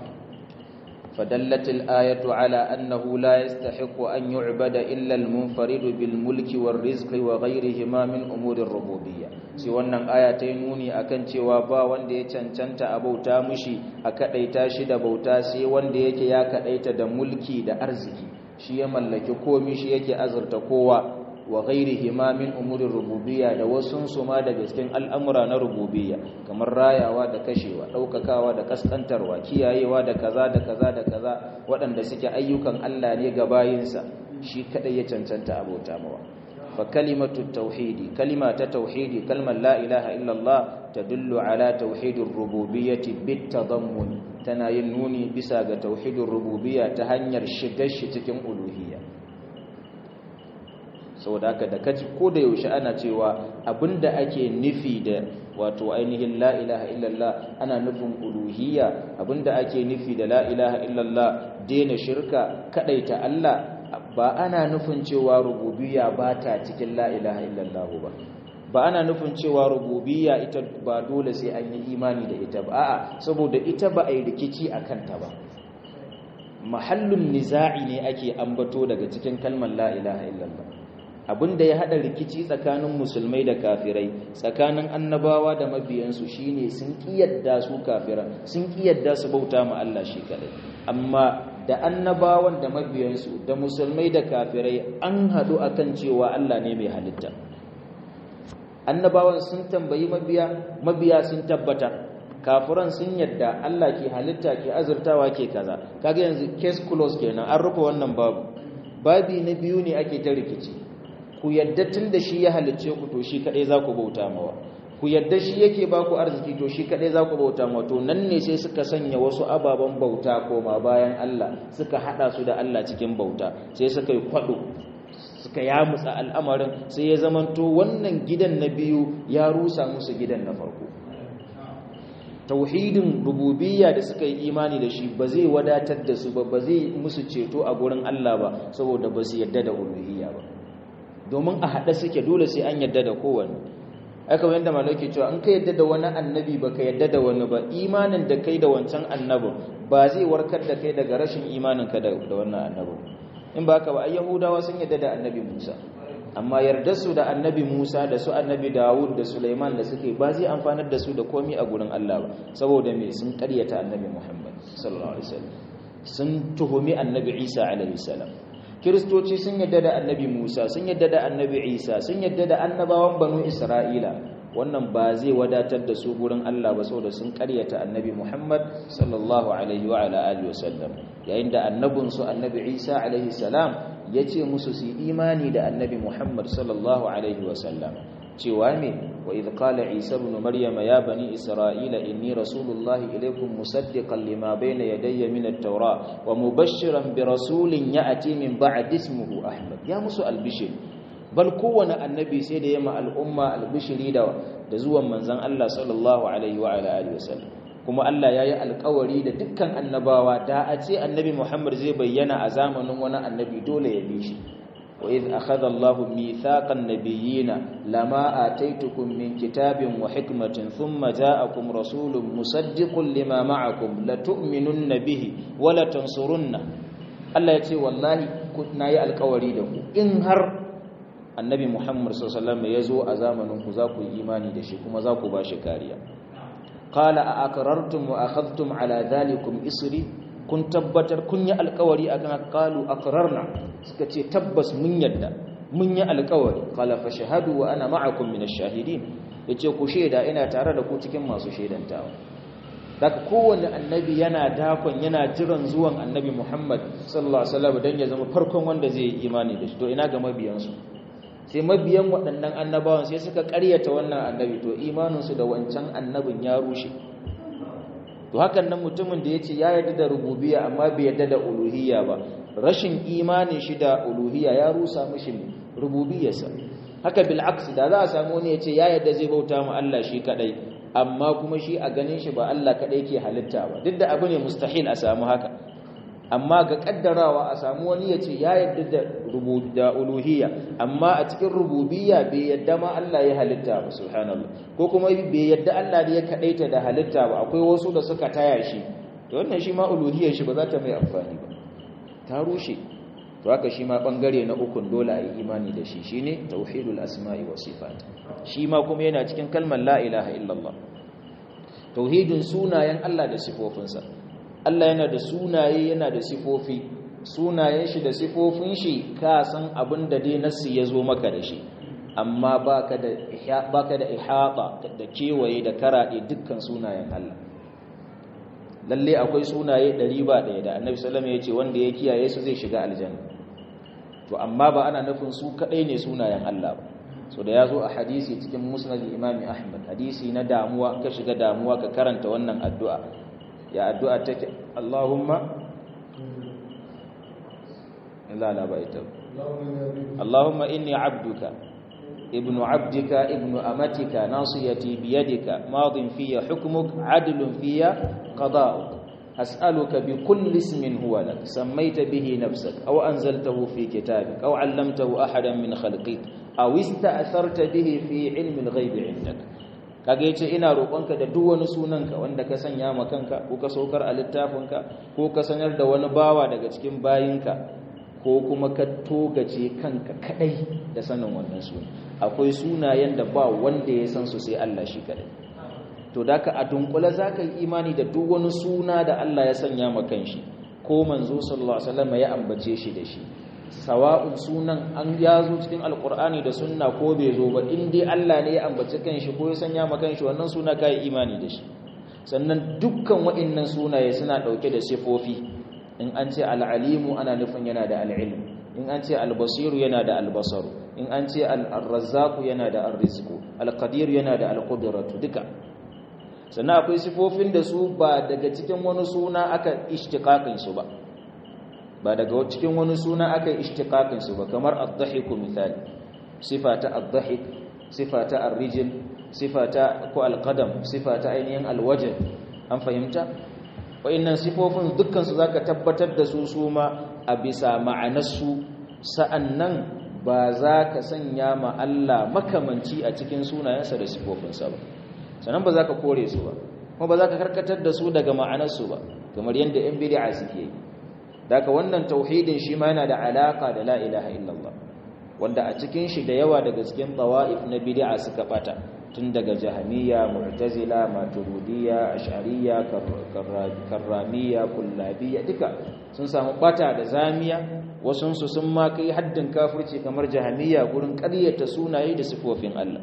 فدلت الآية على أنه لا يستحق أن يعبد إلا المنفرد بالملك والرزق وغيرهما من أمور الربوبية سي wannan aya ta nuni akan cewa ba wanda ya cancanta a bauta mushi a kadaita shi da bauta sai wanda yake ya kadaita da mulki da arziki shi ya mallaki komai shi yake azurta kowa wa ghairihima min umurir rububiyya da wasun su ma daga cikin al'amura na rububiyya kamar rayawa da kashewa daukakawa da kaskantarwa kiyayewa da kaza da kaza da kaza waɗanda suke ayyukan Allah ne ga bayinsa shi kadai ya cancanta abota mawa fa kalimatu tauhidi kalima ta tauhidi kalmar la ilaha illallah tadullu ala tauhidir rububiyyati bit tadammun tana yin nuni bisa ga tauhidir rububiyya ta hanyar shigar shi cikin uluhiyya saboda haka da kaji ko da yaushe ana cewa abinda ake nufi da wato ainihin la ilaha illallah ana nufin uluhiyya abinda ake nufi da la ilaha illallah daina shirka kadaita Allah ba ana nufin cewa rububiyya ba ta cikin la ilaha illallah ba ba ana nufin cewa rububiyya ita ba dole sai an yi imani da ita ba a'a saboda ita ba a yi rikici a kanta ba mahallun niza'i ne ake ambato daga cikin kalmar la ilaha illallah abinda ya hada rikici tsakanin musulmai da kafirai tsakanin annabawa da mabiyansu shine sun kiyarda su kafiran sun kiyarda su bauta ma Allah shi kadai amma da annabawan da mabiyansu da musulmai da kafirai an hadu akan cewa Allah ne mai halitta annabawan sun tambayi mabiya mabiya sun tabbata kafiran sun yadda Allah ke halitta ke azurtawa ke kaza kaga yanzu case close kenan an rufe wannan babu babi na biyu ne ake ta rikici ku yadda tun da shi ya halicce ku to shi kadai za ku bauta mawa ku yadda shi yake ba ku arziki to shi kadai za ku bauta mawa to nan ne sai suka sanya wasu ababen bauta koma bayan Allah suka hada su da Allah cikin bauta sai suka yi kwado suka yamutsa al'amarin sai ya zamanto wannan gidan na biyu ya rusa musu gidan na farko tauhidin rububiyya da suka yi imani da shi ba zai wadatar da su ba ba zai musu ceto a gurin Allah ba saboda ba su yadda da uluhiyya ba domin a haɗe suke dole sai an yadda da kowanne aka wanda malauki cewa an ka yadda da wani annabi ba ka yadda da wani ba imanin da kai da wancan annabin ba zai warkar da kai daga rashin imaninka da wannan annabi in ba haka ba ai yahudawa sun yadda da annabi Musa amma yarda su da annabi Musa da su annabi Dawud da Sulaiman da suke ba zai amfanar da su da komai a gurin Allah ba saboda me sun ƙaryata annabi Muhammad sallallahu alaihi wasallam sun tuhumi annabi Isa alaihi salam kiristoci sun yadda da annabi Musa sun yadda da annabi Isa sun yadda da annabawan banu Isra'ila wannan ba zai wadatar da su gurin Allah ba saboda sun karyata annabi Muhammad sallallahu alaihi wa ala alihi wasallam yayin da annabin su annabi Isa alaihi salam yace musu su imani da annabi Muhammad sallallahu alaihi wasallam cewa me wa idh qala Isa ibn Maryam ya bani Isra'ila inni rasulullahi ilaykum musaddiqan lima bayna yadayya min at-taura wa mubashshiran bi rasulin ya'ti min ba'di ismihi Ahmad ya musu albishir bal kowane annabi sai da yamma al'umma albishiri da da zuwan manzon Allah sallallahu alaihi wa alihi wasallam kuma Allah yayi alƙawari da dukkan annabawa da a ce annabi Muhammad zai bayyana a zamanin wani annabi dole ya bi shi wa idh akhadha Allahu mithaqan nabiyyina lama ataitukum min kitabin wa hikmatin thumma ja'akum rasulun musaddiqun lima ma'akum latu'minunna bihi wa latansurunna Allah ya ce wallahi na yi alƙawari da ku in har annabi Muhammad sallallahu alaihi ya zo a zamanin ku za ku yi imani da shi kuma za ku ba shi kariya qala a aqrartum wa akhadhtum ala dhalikum isri kun tabbatar kun yi alƙawari akan qalu aqrarna suka ce tabbas mun yadda mun yi alƙawari qala fa shahadu wa ana ma'akum min ash-shahidin yace ku sheda ina tare da ku cikin masu shedantawa daga kowanne annabi yana dakon yana jiran zuwan annabi Muhammad sallallahu alaihi wasallam dan ya zama farkon wanda zai yi imani da shi to ina ga mabiyansu sai mabiyan waɗannan annabawan sai suka ƙaryata wannan annabi to imaninsu da wancan annabin ya rushe to hakan nan mutumin da ya ce ya yarda da rububiya amma bai yarda da uluhiyya ba rashin imanin shi da uluhiyya ya rusa mishi rububiyarsa haka bil aksi da za a samu wani ya ce ya yarda zai bauta mu Allah shi kadai amma kuma shi a ganin shi ba Allah kadai ke halitta ba duk da abu ne mustahil a samu haka amma ga kaddarawa a samu wani ya ce ya yadda da da uluhiyya amma a cikin rububiyya bai yadda ma Allah ya halitta ba subhanallah ko kuma bai yadda Allah ne ya kadaita da halitta ba akwai wasu da suka taya shi to wannan shi ma uluhiyyar shi ba za ta mai amfani ba ta rushe to haka shi ma bangare na ukun dole a yi imani da shi shine tauhidul asma'i was sifat shi ma kuma yana cikin kalmar la ilaha illallah tauhidin sunayen Allah da sifofinsa Allah yana da sunaye yana da sifofi sunayen shi da sifofin shi ka san abin da dai nassi ya zo maka da shi amma baka da baka da ihata da kewaye da karaɗe dukkan sunayen Allah lalle akwai sunaye ɗari ba ɗaya da annabi sallama ya ce wanda ya kiyaye su zai shiga aljanna to amma ba ana nufin su kaɗai ne sunayen Allah ba so da ya zo a hadisi cikin musnad imami ahmad hadisi na damuwa ka shiga damuwa ka karanta wannan addu'a ya addu'a take Allahumma la la baita Allahumma inni abduka ibnu abdika ibnu amatika nasiyati biyadika madin fiya hukmuk adlun fiya qada'uk as'aluka bi kulli ismin huwa lak sammaita bihi nafsak aw anzaltahu fi kitabik aw 'allamtahu ahadan min khalqik aw ista'tharta bihi fi 'ilmi al-ghaib 'indak kaga yace ina roƙonka da duk wani sunanka wanda ka sanya ma kanka ko ka saukar a littafinka ko ka sanar da wani bawa daga cikin bayinka ko kuma ka togace kanka kadai da sanin wannan suna akwai sunayen da ba wanda ya san su sai Allah shi kadai to daka a dunkule zaka yi imani da duk wani suna da Allah ya sanya ma kanshi ko manzo sallallahu alaihi wasallam ya ambace shi da shi sawa'un sunan an ya zo cikin alkur'ani da sunna ko bai zo ba in dai Allah ne ya ambaci kanshi ko ya sanya ma kanshi wannan suna kai imani da shi sannan dukkan waɗannan sunaye suna ɗauke da sifofi in an ce al'alimu ana nufin yana da al'ilm in an ce albasiru yana da albasaru in an ce al'arrazzaku yana da arrizku alqadir yana da alqudratu duka sannan akwai sifofin da su ba daga cikin wani suna aka ishtiqaqin su ba ba daga cikin wani suna aka yi ishtiqaqin su ba kamar ad-dhahiku misali sifata ad-dhahik sifata ar-rijl sifata ko al-qadam sifata ainihin al-wajh an fahimta wayannan sifofin dukkan su zaka tabbatar da su su ma a bisa ma'anarsu sa'annan ba za ka sanya ma Allah makamanci a cikin sunayensa da sifofinsa ba sannan ba za ka kore su ba kuma ba za ka karkatar da su daga ma'anarsu ba kamar yadda yan bid'a suke yi daga wannan tauhidin shi ma yana da alaka da la ilaha illallah wanda a cikin shi da yawa daga cikin tawa'if na bid'a suka bata tun daga jahmiya mu'tazila maturidiyya ash'ariyya karramiyya kullabiyya duka sun samu bata da zamiya wasun su sun ma kai haddin kafirci kamar jahmiya gurin ƙaryata sunaye da sifofin Allah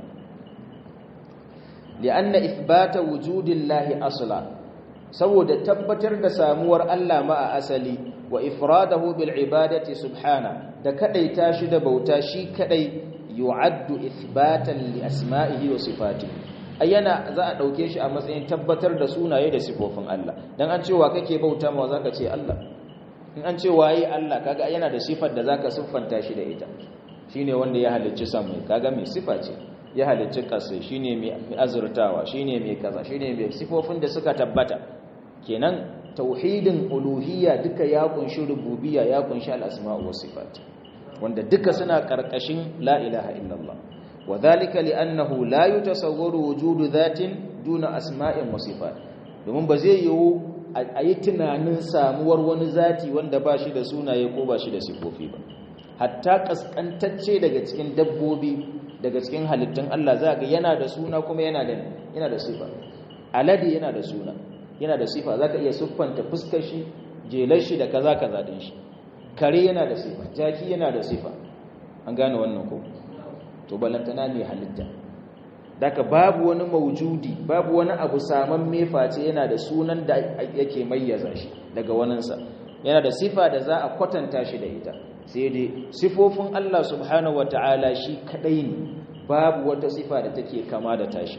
li'anna ithbata wujudillahi asla saboda tabbatar da samuwar Allah ma a asali wa ifradahu bil ibadati subhana da kadaita shi da bauta shi kadai yu'addu ithbatan li asma'ihi wa sifatihi ayyana za a dauke shi a matsayin tabbatar da sunaye da sifofin Allah dan an cewa kake bauta ma zaka ce Allah in an ce waye Allah kaga yana da sifar da zaka siffanta shi da ita shine wanda ya halicci samai kaga mai sifa ce ya halicci kasai shine mai azurtawa shine mai kaza shine mai sifofin da suka tabbata kenan tauhidin uluhiyya duka ya kunshi rububiyya ya kunshi al-asma'u was sifat wanda duka suna karkashin la ilaha illallah wadhalika li'annahu la yutasawwaru wujudu dhatin duna asma'in wa sifat domin ba zai yiwu a yi tunanin samuwar wani zati wanda ba shi da sunaye ko ba shi da sifofi ba hatta kaskantacce daga cikin dabbobi daga cikin halittun Allah za ga yana da suna kuma yana da yana da sifa alade yana da suna yana da sifa zaka iya siffanta fuskar shi jelar shi da kaza kaza din shi kare yana da sifa jaki yana da sifa an gane wannan ko to balantana ne halitta daga babu wani maujudi babu wani abu saman meface yana da sunan da yake mayyaza shi daga waninsa yana da sifa da za a kwatanta shi da ita sai dai sifofin Allah subhanahu wataala shi kadai ne babu wata sifa da take kama da tashi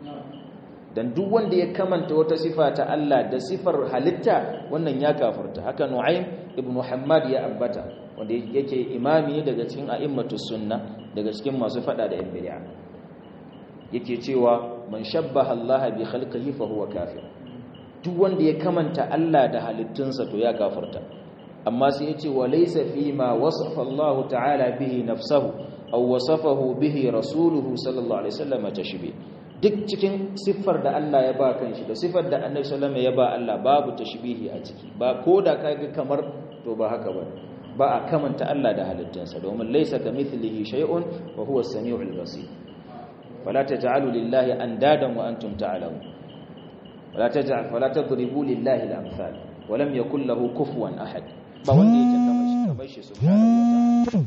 dan duk wanda ya kamanta wata sifa ta Allah da sifar halitta wannan ya kafirta haka Nu'aym ibn Muhammad ya ambata wanda yake imami daga cikin a'immatus sunna daga cikin masu fada da yan bid'a yake cewa man shabbaha Allah bi khalqihi fa huwa kafir duk wanda ya kamanta Allah da halittunsa to ya kafirta amma sai yace wa laysa fi ma wasafa Allah ta'ala bihi nafsuhu aw wasafahu bihi rasuluhu sallallahu alaihi wasallam tashbih duk cikin siffar da Allah ya ba kanshi da siffar da Annabi sallallahu alaihi wasallam ya ba Allah babu tashbihi a ciki ba koda kaga kamar to ba haka ba ba a kamanta Allah da halittunsa domin laysa kamithlihi shay'un wa huwa as-sami'ul basir فلا تجعلوا لله اندادا وانتم تعلمون ولا تجعل فلا تضربوا لله الامثال ولم يكن له كفوا احد ba wanda yake kamar shi kamar shi subhanahu wataala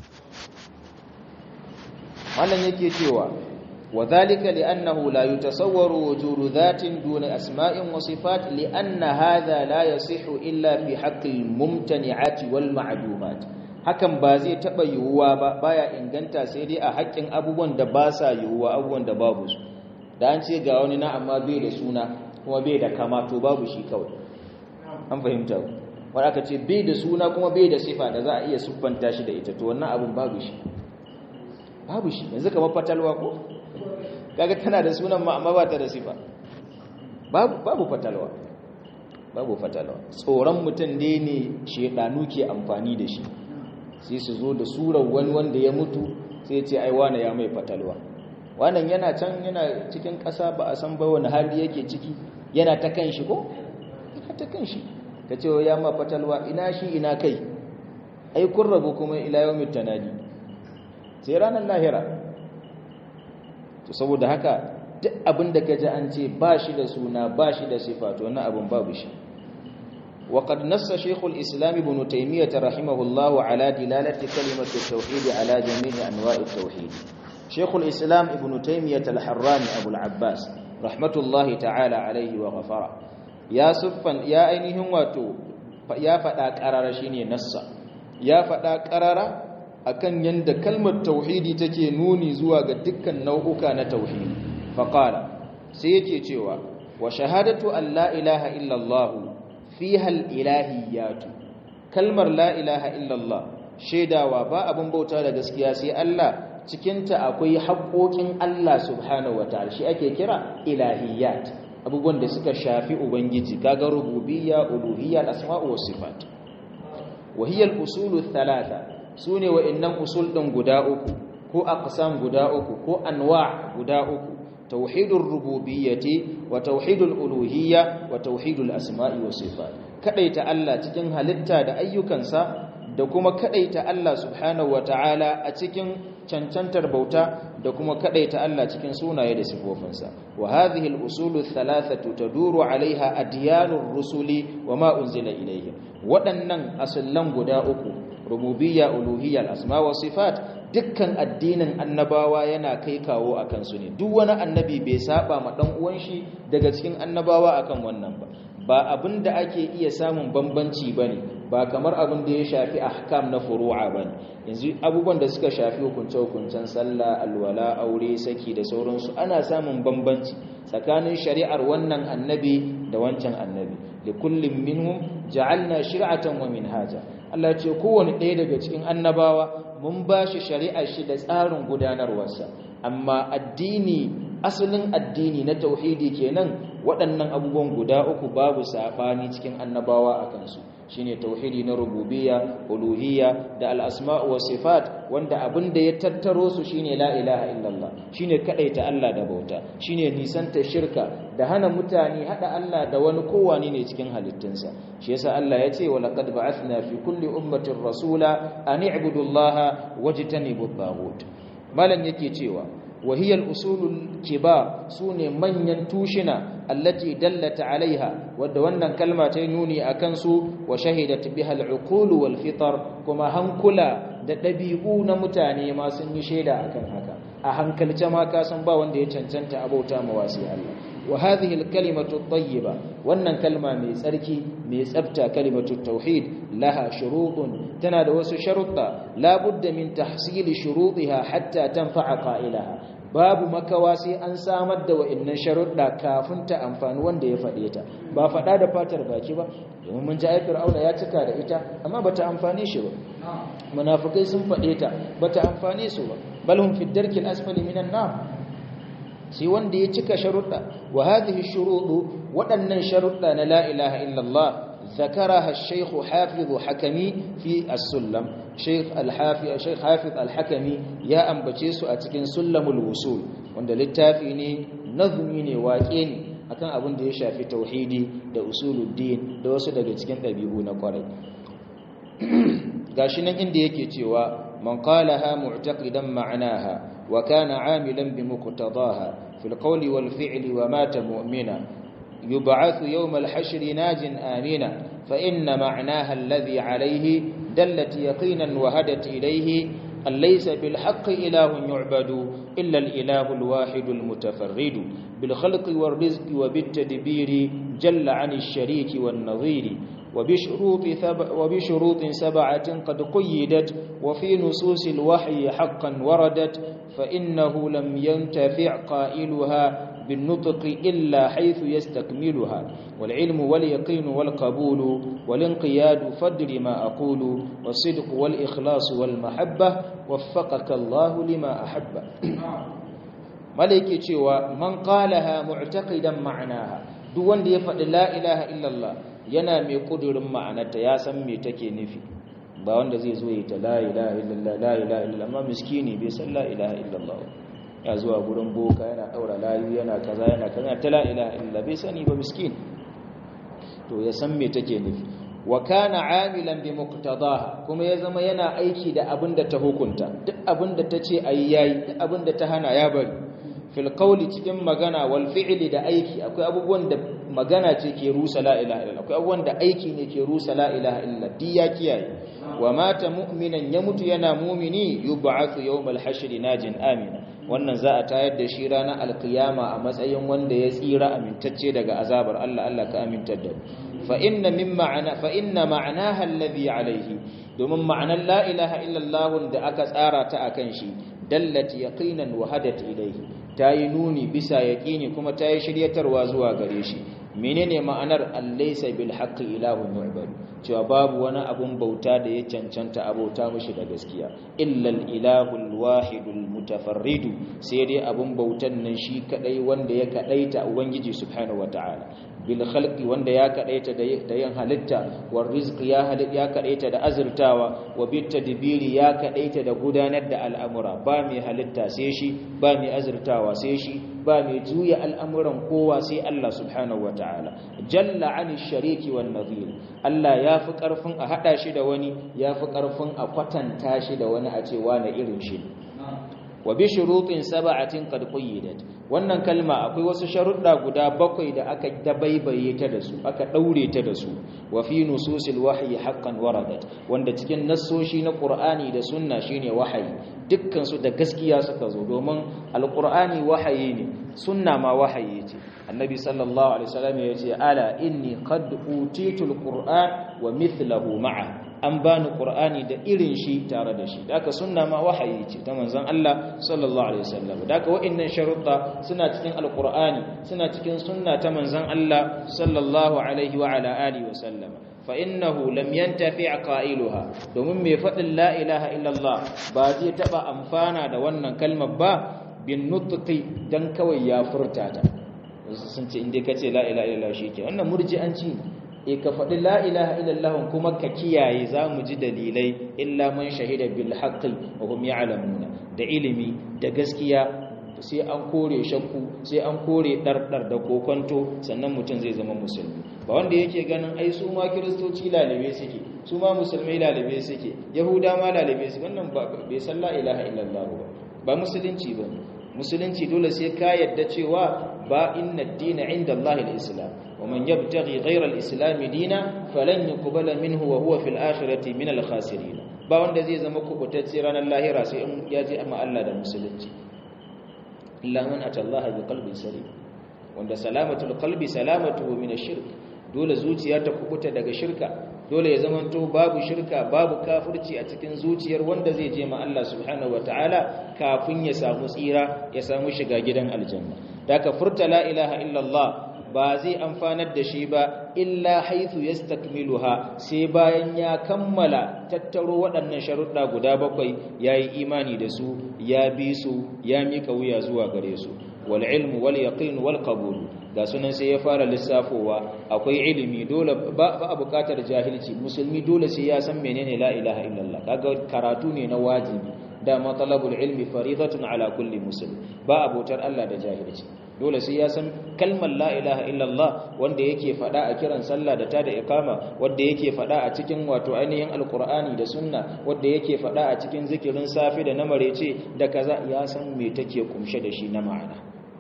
wannan yake cewa وذلك لأنه لا يتصور وجود ذات دون أسماء وصفات لأن هذا لا يصح إلا في حق الممتنعات والمعدومات hakan ba zai taɓa yiwuwa ba baya inganta sai dai a haƙƙin abubuwan da ba sa yiwuwa abubuwan da babu su da an ce ga wani na amma bai da suna kuma bai da kama to babu shi kawai an fahimta ku wani aka ce bai da suna kuma bai da sifa da za a iya siffanta shi da ita to wannan abin babu shi babu shi yanzu kamar fatalwa ko kaga tana da sunan ma amma ba ta da sifa babu babu fatalwa babu fatalwa tsoron mutum ne ne shedanu ke amfani da shi sai su zo da surar wani wanda ya mutu sai ce ai wane ya mai fatalwa wannan yana can yana cikin ƙasa ba a san ba wani hali yake ciki yana ta kan shi ko yana ta kan shi ka ce ya ma fatalwa ina shi ina kai ai kun rabu kuma ila yawmit tanadi sai ranar lahira to saboda haka duk abin da kaji an ce ba shi da suna ba shi da sifa to wannan abin babu shi وقد نص شيخ الإسلام ابن تيمية رحمه الله على دلالة كلمة التوحيد على جميع أنواع التوحيد شيخ الإسلام ابن تيمية الحراني أبو العباس رحمة الله تعالى عليه وغفره يا صفا يا أينهم واتو يا فتاك أرار شيني نص يا فتاك أرار akan yanda kalmar tauhidi take nuni zuwa ga dukkan nau'uka na tauhidi faqala sai yake cewa wa shahadatu an la ilaha illa allah fiha al-ilahiyatu kalmar la ilaha illallah shaidawa ba abin bauta da gaskiya sai Allah cikinta akwai haƙoƙin Allah subhanahu wataala shi ake kira ilahiyat abubuwan da suka shafi ubangiji kaga rububiyya uluhiyya asma'u was sifat wa hiya al-usul thalatha sune wa'annan usul din guda uku ko aqsam guda uku ko anwa' guda uku توحيد الربوبية وتوحيد الألوهية وتوحيد الأسماء والصفات kadaita Allah cikin halitta da ayyukansa da kuma kadaita Allah subhanahu wataala a cikin cancantar bauta da kuma kadaita Allah cikin sunaye da sifofinsa wa hadhihi al-usulu thalathatu taduru alaiha adyanur rusuli wa ma unzila ilayhim waɗannan asallan guda uku rububiyya uluhiyya al-asma wa sifat dukkan addinin annabawa yana kai kawo akan su ne duk wani annabi bai saba ma dan uwan shi daga cikin annabawa akan wannan ba ba abinda ake iya samun bambanci bane ba kamar abin da ya shafi ahkam na furu'a bane yanzu abubuwan da suka shafi hukunce-hukuncen sallah alwala aure saki da sauransu ana samun bambanci tsakanin shari'ar wannan annabi da wancan annabi da kullum minhum ja'alna shir'atan wa minhaja Allah ce kowane ɗaya daga cikin annabawa mun ba shi shari'ar shi da tsarin gudanarwarsa amma addini asalin addini na tauhidi kenan waɗannan abubuwan guda uku babu saɓani cikin annabawa a kansu shine tauhidi na rububiyya uluhiyya da al'asma'u wa sifat wanda abin da ya tattaro su shine la ilaha illallah shine kadaita Allah da bauta shine nisanta shirka da hana mutane hada Allah da wani kowani ne cikin halittunsa shi yasa Allah ya ce wa laqad ba'athna fi kulli ummatin rasula an i'budu Allah wajtanibu at malan yake cewa وهي الأصول الكبار سوني من ينتوشنا التي دلت عليها ودونا كلمة نوني أكنسو وشهدت بها العقول والفطر كما هنكلا دبيئون متاني ما سنشيدا أكن هكا أهنكل جما كاسم با وندي چنچنت أبوتا مواسي الله وهذه الكلمة الطيبة وأن كلمة من سركي من سبتا كلمة التوحيد لها شروط تنادى وس شرطة لا بد من تحصيل شروطها حتى تنفع قائلها babu makawa sai an samar da wa'annan sharuɗa kafin ta amfani wanda ya faɗe ta ba faɗa da fatar baki ba domin mun ji ai fir'auna ya cika da ita amma bata amfane shi ba munafikai sun faɗe ta bata amfane su ba bal hum fi darkil asfali minan nar sai wanda ya cika sharuɗa wa hadhihi shuruɗu waɗannan sharuɗa na la ilaha illallah ذكرها الشيخ حافظ حكمي في السلم شيخ الحافظ الشيخ حافظ الحكمي يا ambace su a cikin sulamul wusul wanda littafi ne nazmi ne waƙe ne akan abin da ya shafi tauhidi da usuluddin da wasu daga cikin ɗabi'u na kwarai gashi nan inda yake cewa man qalaha mu'taqidan ma'naha wa kana 'amilan bi muqtadaha fil qawli wal fi'li wa mata mu'mina يبعث يوم الحشر ناج آمنا فإن معناها الذي عليه دلت يقينا وهدت إليه أن ليس بالحق إله يعبد إلا الإله الواحد المتفرد بالخلق والرزق وبالتدبير جل عن الشريك والنظير وبشروط, ثب وبشروط سبعة قد قيدت وفي نصوص الوحي حقا وردت فإنه لم ينتفع قائلها بالنطق إلا حيث يستكملها والعلم واليقين والقبول والانقياد فدر ما أقول والصدق والإخلاص والمحبة وفقك الله لما أحب ملكي cewa man qalaha mu'taqidan ma'naha duk wanda ya faɗi la ilaha illallah yana mai kudurin ma'anarta ya san me take nufi ba wanda zai zo yi ta la ilaha illallah la ilaha illallah amma miskini bai san la ilaha illallah ya zuwa gurin boka yana daura layu yana kaza yana kaza ta la ilaha illallah bai sani ba miskin to ya san me take nufi wa kana amilan bi muqtadaha kuma ya zama yana aiki da abin da ta hukunta duk abin da ta ce ayi yayi duk abin da ta hana ya bari fil qawli cikin magana wal fi'li da aiki akwai abubuwan da magana ce ke rusa la ilaha illallah akwai abubuwan da aiki ne ke rusa la ilaha illallah di ya kiyaye wa mata mu'minan ya mutu yana mumini yub'athu yawmal hashri najin amina wannan za a tayar da shi ranar alkiyama a matsayin wanda ya tsira amintacce daga azabar Allah Allah ka amintar da fa inna min ma'ana fa inna ma'anaha alladhi alayhi domin ma'anar la ilaha illallah da aka tsara ta akan shi dallat yaqinan wa hadat ilayhi tayi nuni bisa yaqini kuma tayi shiryatarwa zuwa gare shi menene ma'anar allaysa bil haqqi ilahun yu'badu cewa babu wani abun bauta da ya cancanta abauta mishi da gaskiya illal ilahul wahidul mutafarridu sai dai abun bautan nan shi kadai wanda ya kadaita ubangiji subhanahu wataala bil khalqi wanda ya kadaita da yin halitta war rizqi ya ya kadaita da azurtawa wa bit tadbiri ya kadaita da gudanar da al'amura ba mai halitta sai shi ba mai azurtawa sai shi ba mai juya al'amuran kowa sai Allah subhanahu wataala jalla ani shariki wan nadhir Allah ya fi karfin a hada shi da wani ya fi karfin a kwatanta shi da wani a ce wani irin shi wa bi shurutin sab'atin qad qayyidat wannan kalma akwai wasu sharuɗa guda bakwai da aka dabaibaye ta da su aka daure ta da su wa fi nususil wahyi haqqan waradat wanda cikin nassoshi na qur'ani da sunna shine wahayi dukkan su da gaskiya suka zo domin alqur'ani wahayi ne sunna ma wahayi ce annabi sallallahu alaihi wasallam ya ce ala inni qad utitul qur'an wa mithluhu ma'a an bani qur'ani da irin shi tare da shi daka sunna ma wahayi ce ta manzon Allah sallallahu alaihi wasallam daka wa'annan sharuɗa suna cikin alqur'ani suna cikin sunna ta manzon Allah sallallahu alaihi wa ala alihi wasallam fa innahu lam yantafi qailuha domin mai fadin la ilaha illallah ba zai taba amfana da wannan kalmar ba bin nutqi dan kawai ya furta ta sun ce inda kace la ilaha illallah shike wannan murji'anci ne e ka faɗi la ilaha illallah kuma ka kiyaye za mu ji dalilai illa man shahida bil haqqi wa hum ya'lamuna da ilimi da gaskiya sai an kore shakku sai an kore ɗarɗar da kokonto sannan mutum zai zama musulmi ba wanda yake ganin ai su ma kiristoci lalabe suke su ma musulmai lalabe suke yahuda ma lalabe suke wannan bai san la ilaha illallah ba ba musulunci ba musulunci dole sai ka yadda cewa ba inna ad-dina inda Allah al-islam wa man yabtaghi ghayra al-islam dina falan yuqbala minhu wa huwa fil akhirati min al-khasirin ba wanda zai zama kubutacce ranar lahira sai in ya je amma Allah da musulunci illa man ata Allah bi qalbin salim wanda salamatul qalbi salamatuhu min ash-shirk dole zuciya ta kubuta daga shirka dole ya zamanto babu shirka babu kafirci a cikin zuciyar wanda zai je ma Allah subhanahu wataala kafin ya samu tsira ya samu shiga gidan aljanna daga furta la ilaha illallah ba zai amfanar da shi ba illa haithu yastakmiluha sai bayan ya kammala tattaro waɗannan sharuɗa guda bakwai yayi imani da su ya bi su ya mika wuya zuwa gare su wal ilmu wal yaqin wal qabul ga sunan sai ya fara lissafowa akwai ilimi dole ba a buƙatar jahilci musulmi dole sai ya san menene la ilaha illallah kaga karatu ne na wajibi da matalabul ilmi faridatun ala kulli muslim ba abotar Allah da jahilci dole sai ya san kalmar la ilaha illallah wanda yake fada a kiran sallah da ta da iqama wanda yake fada a cikin wato ainihin alqur'ani da sunna wanda yake fada a cikin zikirin safi da na marece da kaza ya san me take kumshe da shi na ma'ana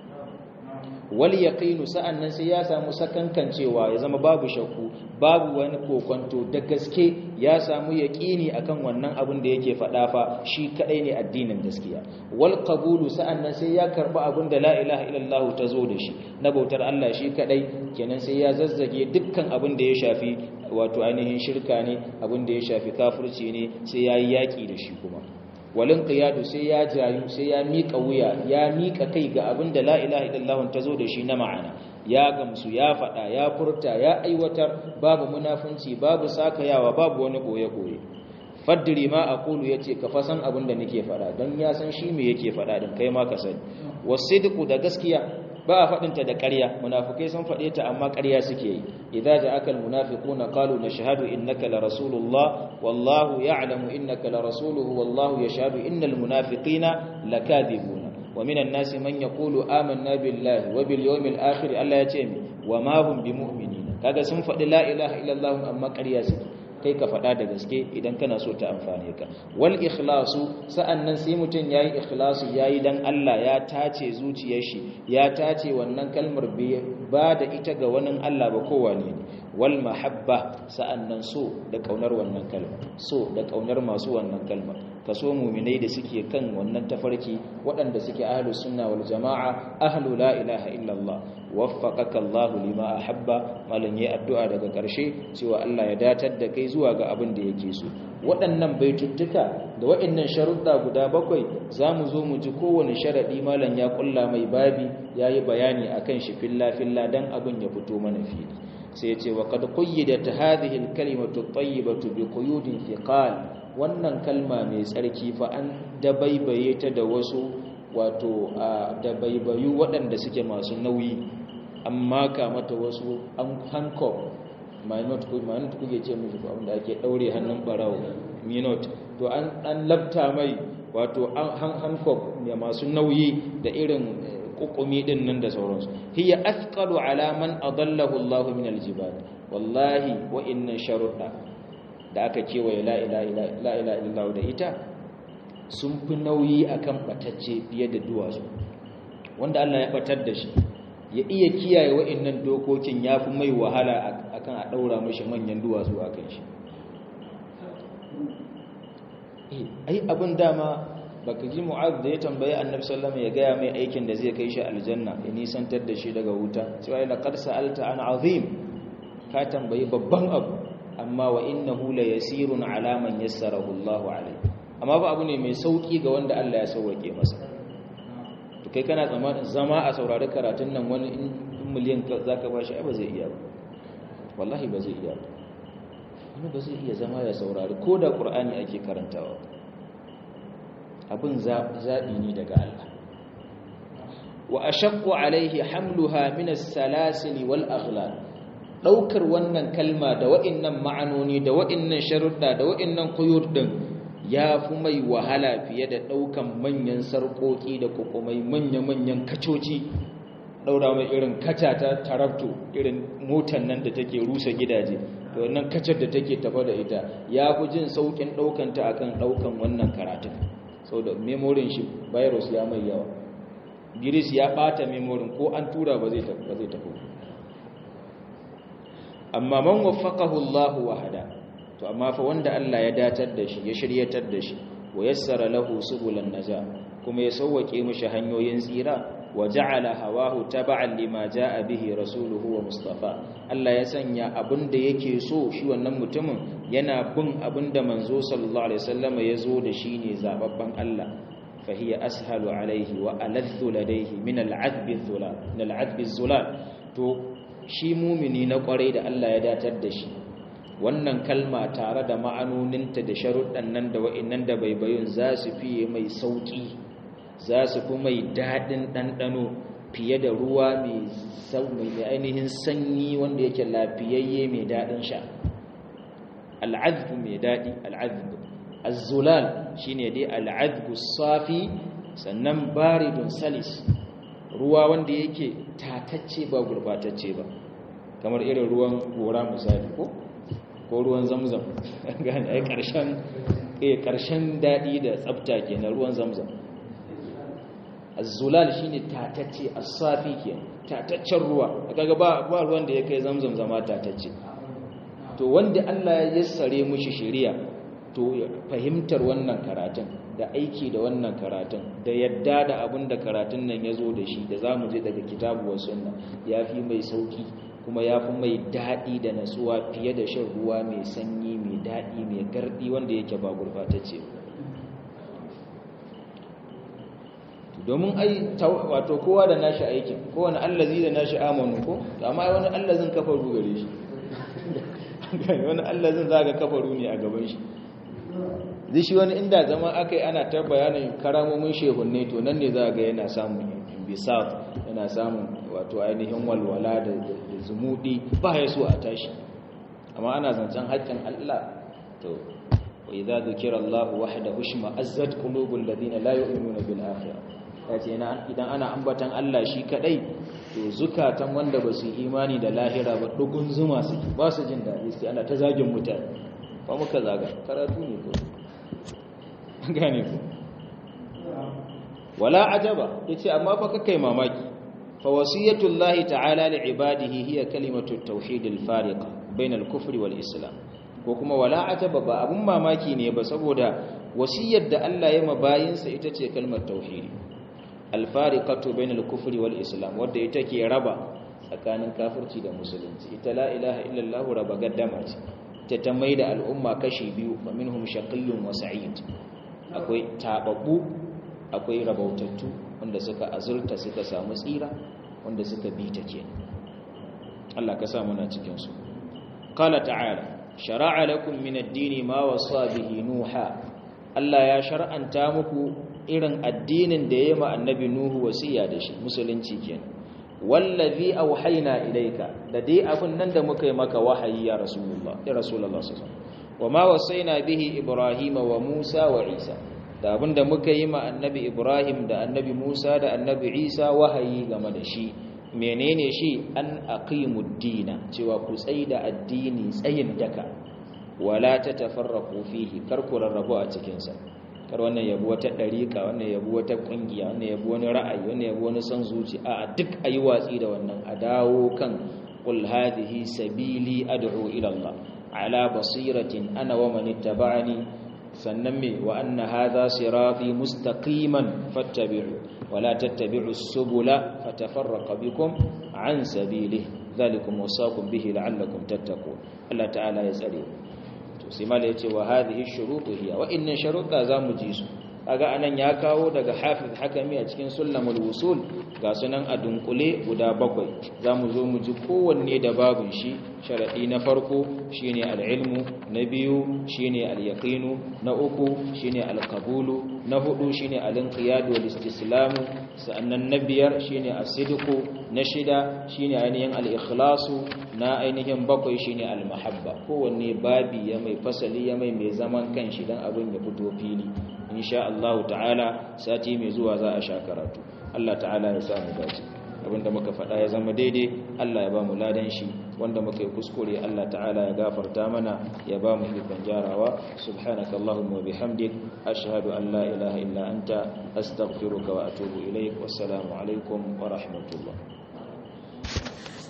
wal yaqinu sa'annan sai ya samu sakankancewa ya zama babu shakku babu wani kokonto da gaske ya samu yaqini akan wannan abin da yake faɗa fa shi kadai ne addinin gaskiya wal qabulu sa'annan sai ya karba abin da la ilaha illallah ta zo da shi na bautar Allah shi kadai kenan sai ya zazzage dukkan abin da ya shafi wato ainihin shirka ne abin da ya shafi kafirci ne sai yayi yaki da shi kuma walin qiyadu sai ya jayu sai ya mika wuya ya mika kai ga abin da la ilaha illallah ta zo da shi na ma'ana ya gamsu ya fada ya furta ya aiwatar babu munafunci babu sakayawa babu wani boye boye faddiri ma aqulu yace ka fasan abin da nake fada dan ya san shi me yake fada din kai ma ka sani wasidqu da gaskiya ba a faɗinta da ƙarya munafukai sun faɗe ta amma ƙarya suke yi idza ja'aka almunafiquna qalu nashhadu innaka la rasulullah wallahu ya'lamu innaka la rasuluhu wallahu yashhadu innal munafiqina lakadibuna wa minan nasi man yaqulu amanna billahi wa bil yawmil akhir Allah ya ce mi wa ma hum bimu'minin kaga sun faɗi la ilaha illallah amma ƙarya suke kai ka faɗa da gaske idan kana so ta amfane ka wal ikhlasu sa'annan sai mutum yayi ikhlasu yayi dan Allah ya tace zuciyar shi ya tace wannan kalmar ba da ita ga wani Allah ba kowane ne wal mahabba sa'annan so da kaunar wannan kalmar so da kaunar masu wannan kalmar kaso mu'minai da suke kan wannan tafarki waɗanda suke ahlus sunna wal jama'a ahlu la ilaha illallah waffaqaka Allah lima ahabba malan yayi addu'a daga ƙarshe cewa Allah ya datar da kai zuwa ga abin da yake so waɗannan baituttuka da waɗannan sharuɗa guda bakwai zamu zo mu ji kowane sharadi malan ya kulla mai babi yayi bayani akan shi filla filla dan abin ya fito mana fili sai ya ce wa qad qayyidat hadhihi al-kalimatu at-tayyibatu bi quyudin thiqal wannan kalma mai tsarki fa an dabaibaye ta da wasu wato dabaibayu waɗanda suke masu nauyi an maka mata wasu an hankof minot ko minot kuke ce mishi ko abinda ake daure hannun barawo minot to an an labta mai wato an hankof ne masu nauyi da irin kukumi din nan da sauransu hiya athqalu ala man adallahu Allah min aljibal wallahi wa inna sharuda da aka kewaye la ilaha illallah da ita sun fi nauyi akan batacce fiye da duwatsu wanda Allah ya batar da shi ya iya kiyaye wa'annan dokokin ya fi mai wahala akan a ɗaura mashi manyan duwatsu a kan shi ai abin dama baka ji mu'az da ya tambayi annabi sallama ya gaya mai aikin da zai kai shi aljanna ya nisantar da shi daga wuta cewa ila qad sa'alta an azim ka tambayi babban abu amma wa innahu la yasirun ala man yassarahu Allahu alayhi amma ba abu ne mai sauki ga wanda Allah ya sauwake masa to kai kana zama a saurari karatun nan wani in miliyan za ka ba shi ba zai iya ba wallahi ba zai iya ba wani ba zai iya zama ya saurari ko da ƙur'ani ake karantawa abin zaɓi ne daga Allah wa a shakku alaihi hamluha minas salasili wal aghlal ɗaukar wannan kalma da wa'innan ma'anoni da wa'innan sharuɗa da wa'innan kuyur ɗin ya fi mai wahala fiye da ɗaukan manyan sarƙoƙi da kukumai manya-manyan kacoci ɗaura mai irin kaca ta tarabto irin motan nan da take rusa gidaje da wannan kacar da take tafa da ita ya fi jin sauƙin ɗaukanta akan ɗaukan wannan karatun sau da memorin shi virus ya mai yawa virus ya ɓata memorin ko an tura ba zai tafi amma man waffaqahu Allahu wahada to amma fa wanda Allah ya datar da shi ya shiryatar da shi wa yassara lahu subulan naja kuma ya sauwake mishi hanyoyin tsira wa ja'ala hawahu tab'an lima jaa bihi rasuluhu wa mustafa Allah ya sanya abinda yake so shi wannan mutumin yana bin abinda manzo sallallahu alaihi wasallam ya zo da shi ne zababban Allah fa hiya ashalu alaihi wa aladdu ladaihi min al'adbi dhulal min al'adbi dhulal to shi mumini na kwarai da Allah ya datar da shi wannan kalma tare da ma'anoninta da sharuɗan nan da wa'innan da baibayun za su fiye mai sauƙi za su fi mai daɗin ɗanɗano fiye da ruwa mai ainihin sanyi wanda yake lafiyayye mai daɗin sha al'adbu mai daɗi al'adbu azzulal shi ne dai al'adbu safi sannan baridun salis ruwa wanda yake tatacce ba gurbatacce ba kamar irin ruwan gora misali ko ko ruwan zamzam gane ai karshen eh karshen dadi da tsafta kenan ruwan zamzam az-zulal shine tatacce as-safi kenan tataccen ruwa kaga ba ba ruwan da yake zamzam zama tatacce to wanda Allah ya yassare mushi shari'a to fahimtar wannan karatun da aiki da wannan karatun da yadda da abin da karatun nan ya zo da shi da za mu je daga kitabu wa sunna ya fi mai sauki kuma ya fi mai daɗi da natsuwa fiye da shan ruwa mai sanyi mai daɗi mai garɗi wanda yake ba gurbatacce domin ai wato kowa da nashi aikin kowane allazi da nashi amanu ko amma wani allazin kafaru gare shi wani allazin za ga kafaru ne a gaban shi zai shi wani inda zama aka yi ana ta bayanin karamomin shehunne to nan ne za ga yana samun bisaf yana samun wato ainihin walwala da zumudi ba ya so a tashi amma ana zancen haƙƙin Allah to wa idza dhukira Allah wahdahu shma azzat qulubul ladina la yu'minuna bil akhirah kace idan ana ambatan Allah shi kadai to zukatan wanda ba su imani da lahira ba dugun zuma su ba su jin daɗi sai ana ta zagin mutane ba muka zaga karatu ne ko gane ku wala ajaba yace amma fa kakai mamaki fa wasiyatullahi ta'ala li ibadihi hiya kalimatu at-tauhid al-fariqa bayna al-kufri wal islam ko kuma wala ajaba ba abun mamaki ne ba saboda wasiyar da Allah ya mabayinsa ita ce kalmar tauhidi al-fariqatu bayna al-kufri wal islam wanda ita ke raba tsakanin kafirci da musulunci ita la ilaha illallah raba gaddama ce ta ta maida al'umma kashi biyu fa minhum shaqiyyun wa sa'id akwai tababbu akwai rabautattu wanda suka azurta suka samu tsira wanda suka bi ta ke Allah ka sa muna cikin su qala ta'ala shar'a lakum min ad-dini ma wasa bihi nuha Allah ya shar'anta muku irin addinin da yayi ma annabi nuhu wasiya da shi musulunci kenan wallazi auhayna ilayka da dai abun nan da muka yi maka wahayi ya rasulullah ya rasulullah sallallahu alaihi wasallam wama wasaina bihi ibrahima wa musa wa isa da abin da muka yi ma annabi ibrahim da annabi musa da annabi isa wahayi game da shi menene shi an aqimud dina cewa ku da addini tsayin daka wala tatafarraqu fihi kar ku rarrabu a cikin sa kar wannan yabi wata dariqa wannan yabi wata kungiya wannan yabi wani ra'ayi wannan yabi wani san zuci a duk ayi watsi da wannan a dawo kan qul hadhihi sabili ad'u ila Allah ala basiratin ana wa man ittaba'ani sannan me wa anna hadha sirati mustaqiman fattabi'u wala tattabi'us subula fatafarraqa bikum an sabilihi dhalikum wasaqum bihi la'allakum tattaqun Allah ta'ala ya tsare to sai mala yace wa hadhihi shurutu hiya wa inna sharuta zamu ji su kaga anan ya kawo daga hafiz hakami a cikin sulamul wusul ga sunan a dunkule guda bakwai zamu zo mu ji kowanne da babun shi sharadi na farko shine al-ilmu na biyu shine al-yaqinu na uku shine al-qabulu na hudu shine al-inqiyad wal istislam sannan na biyar shine as-sidqu na shida shine ainihin al-ikhlasu na ainihin bakwai shine al-mahabba kowanne babi ya mai fasali ya mai mai zaman kanshi dan abin ya fito fili insha Allah ta'ala sati mai zuwa za a sha karatu Allah ta'ala ya sa mu dace abinda muka faɗa ya zama daidai Allah ya ba mu ladan shi wanda muka yi kuskure Allah ta'ala ya gafarta mana ya ba mu ikon jarawa subhanaka allahumma wa bihamdik ashhadu an la ilaha illa anta astaghfiruka wa atubu ilaik wassalamu alaikum wa rahmatullah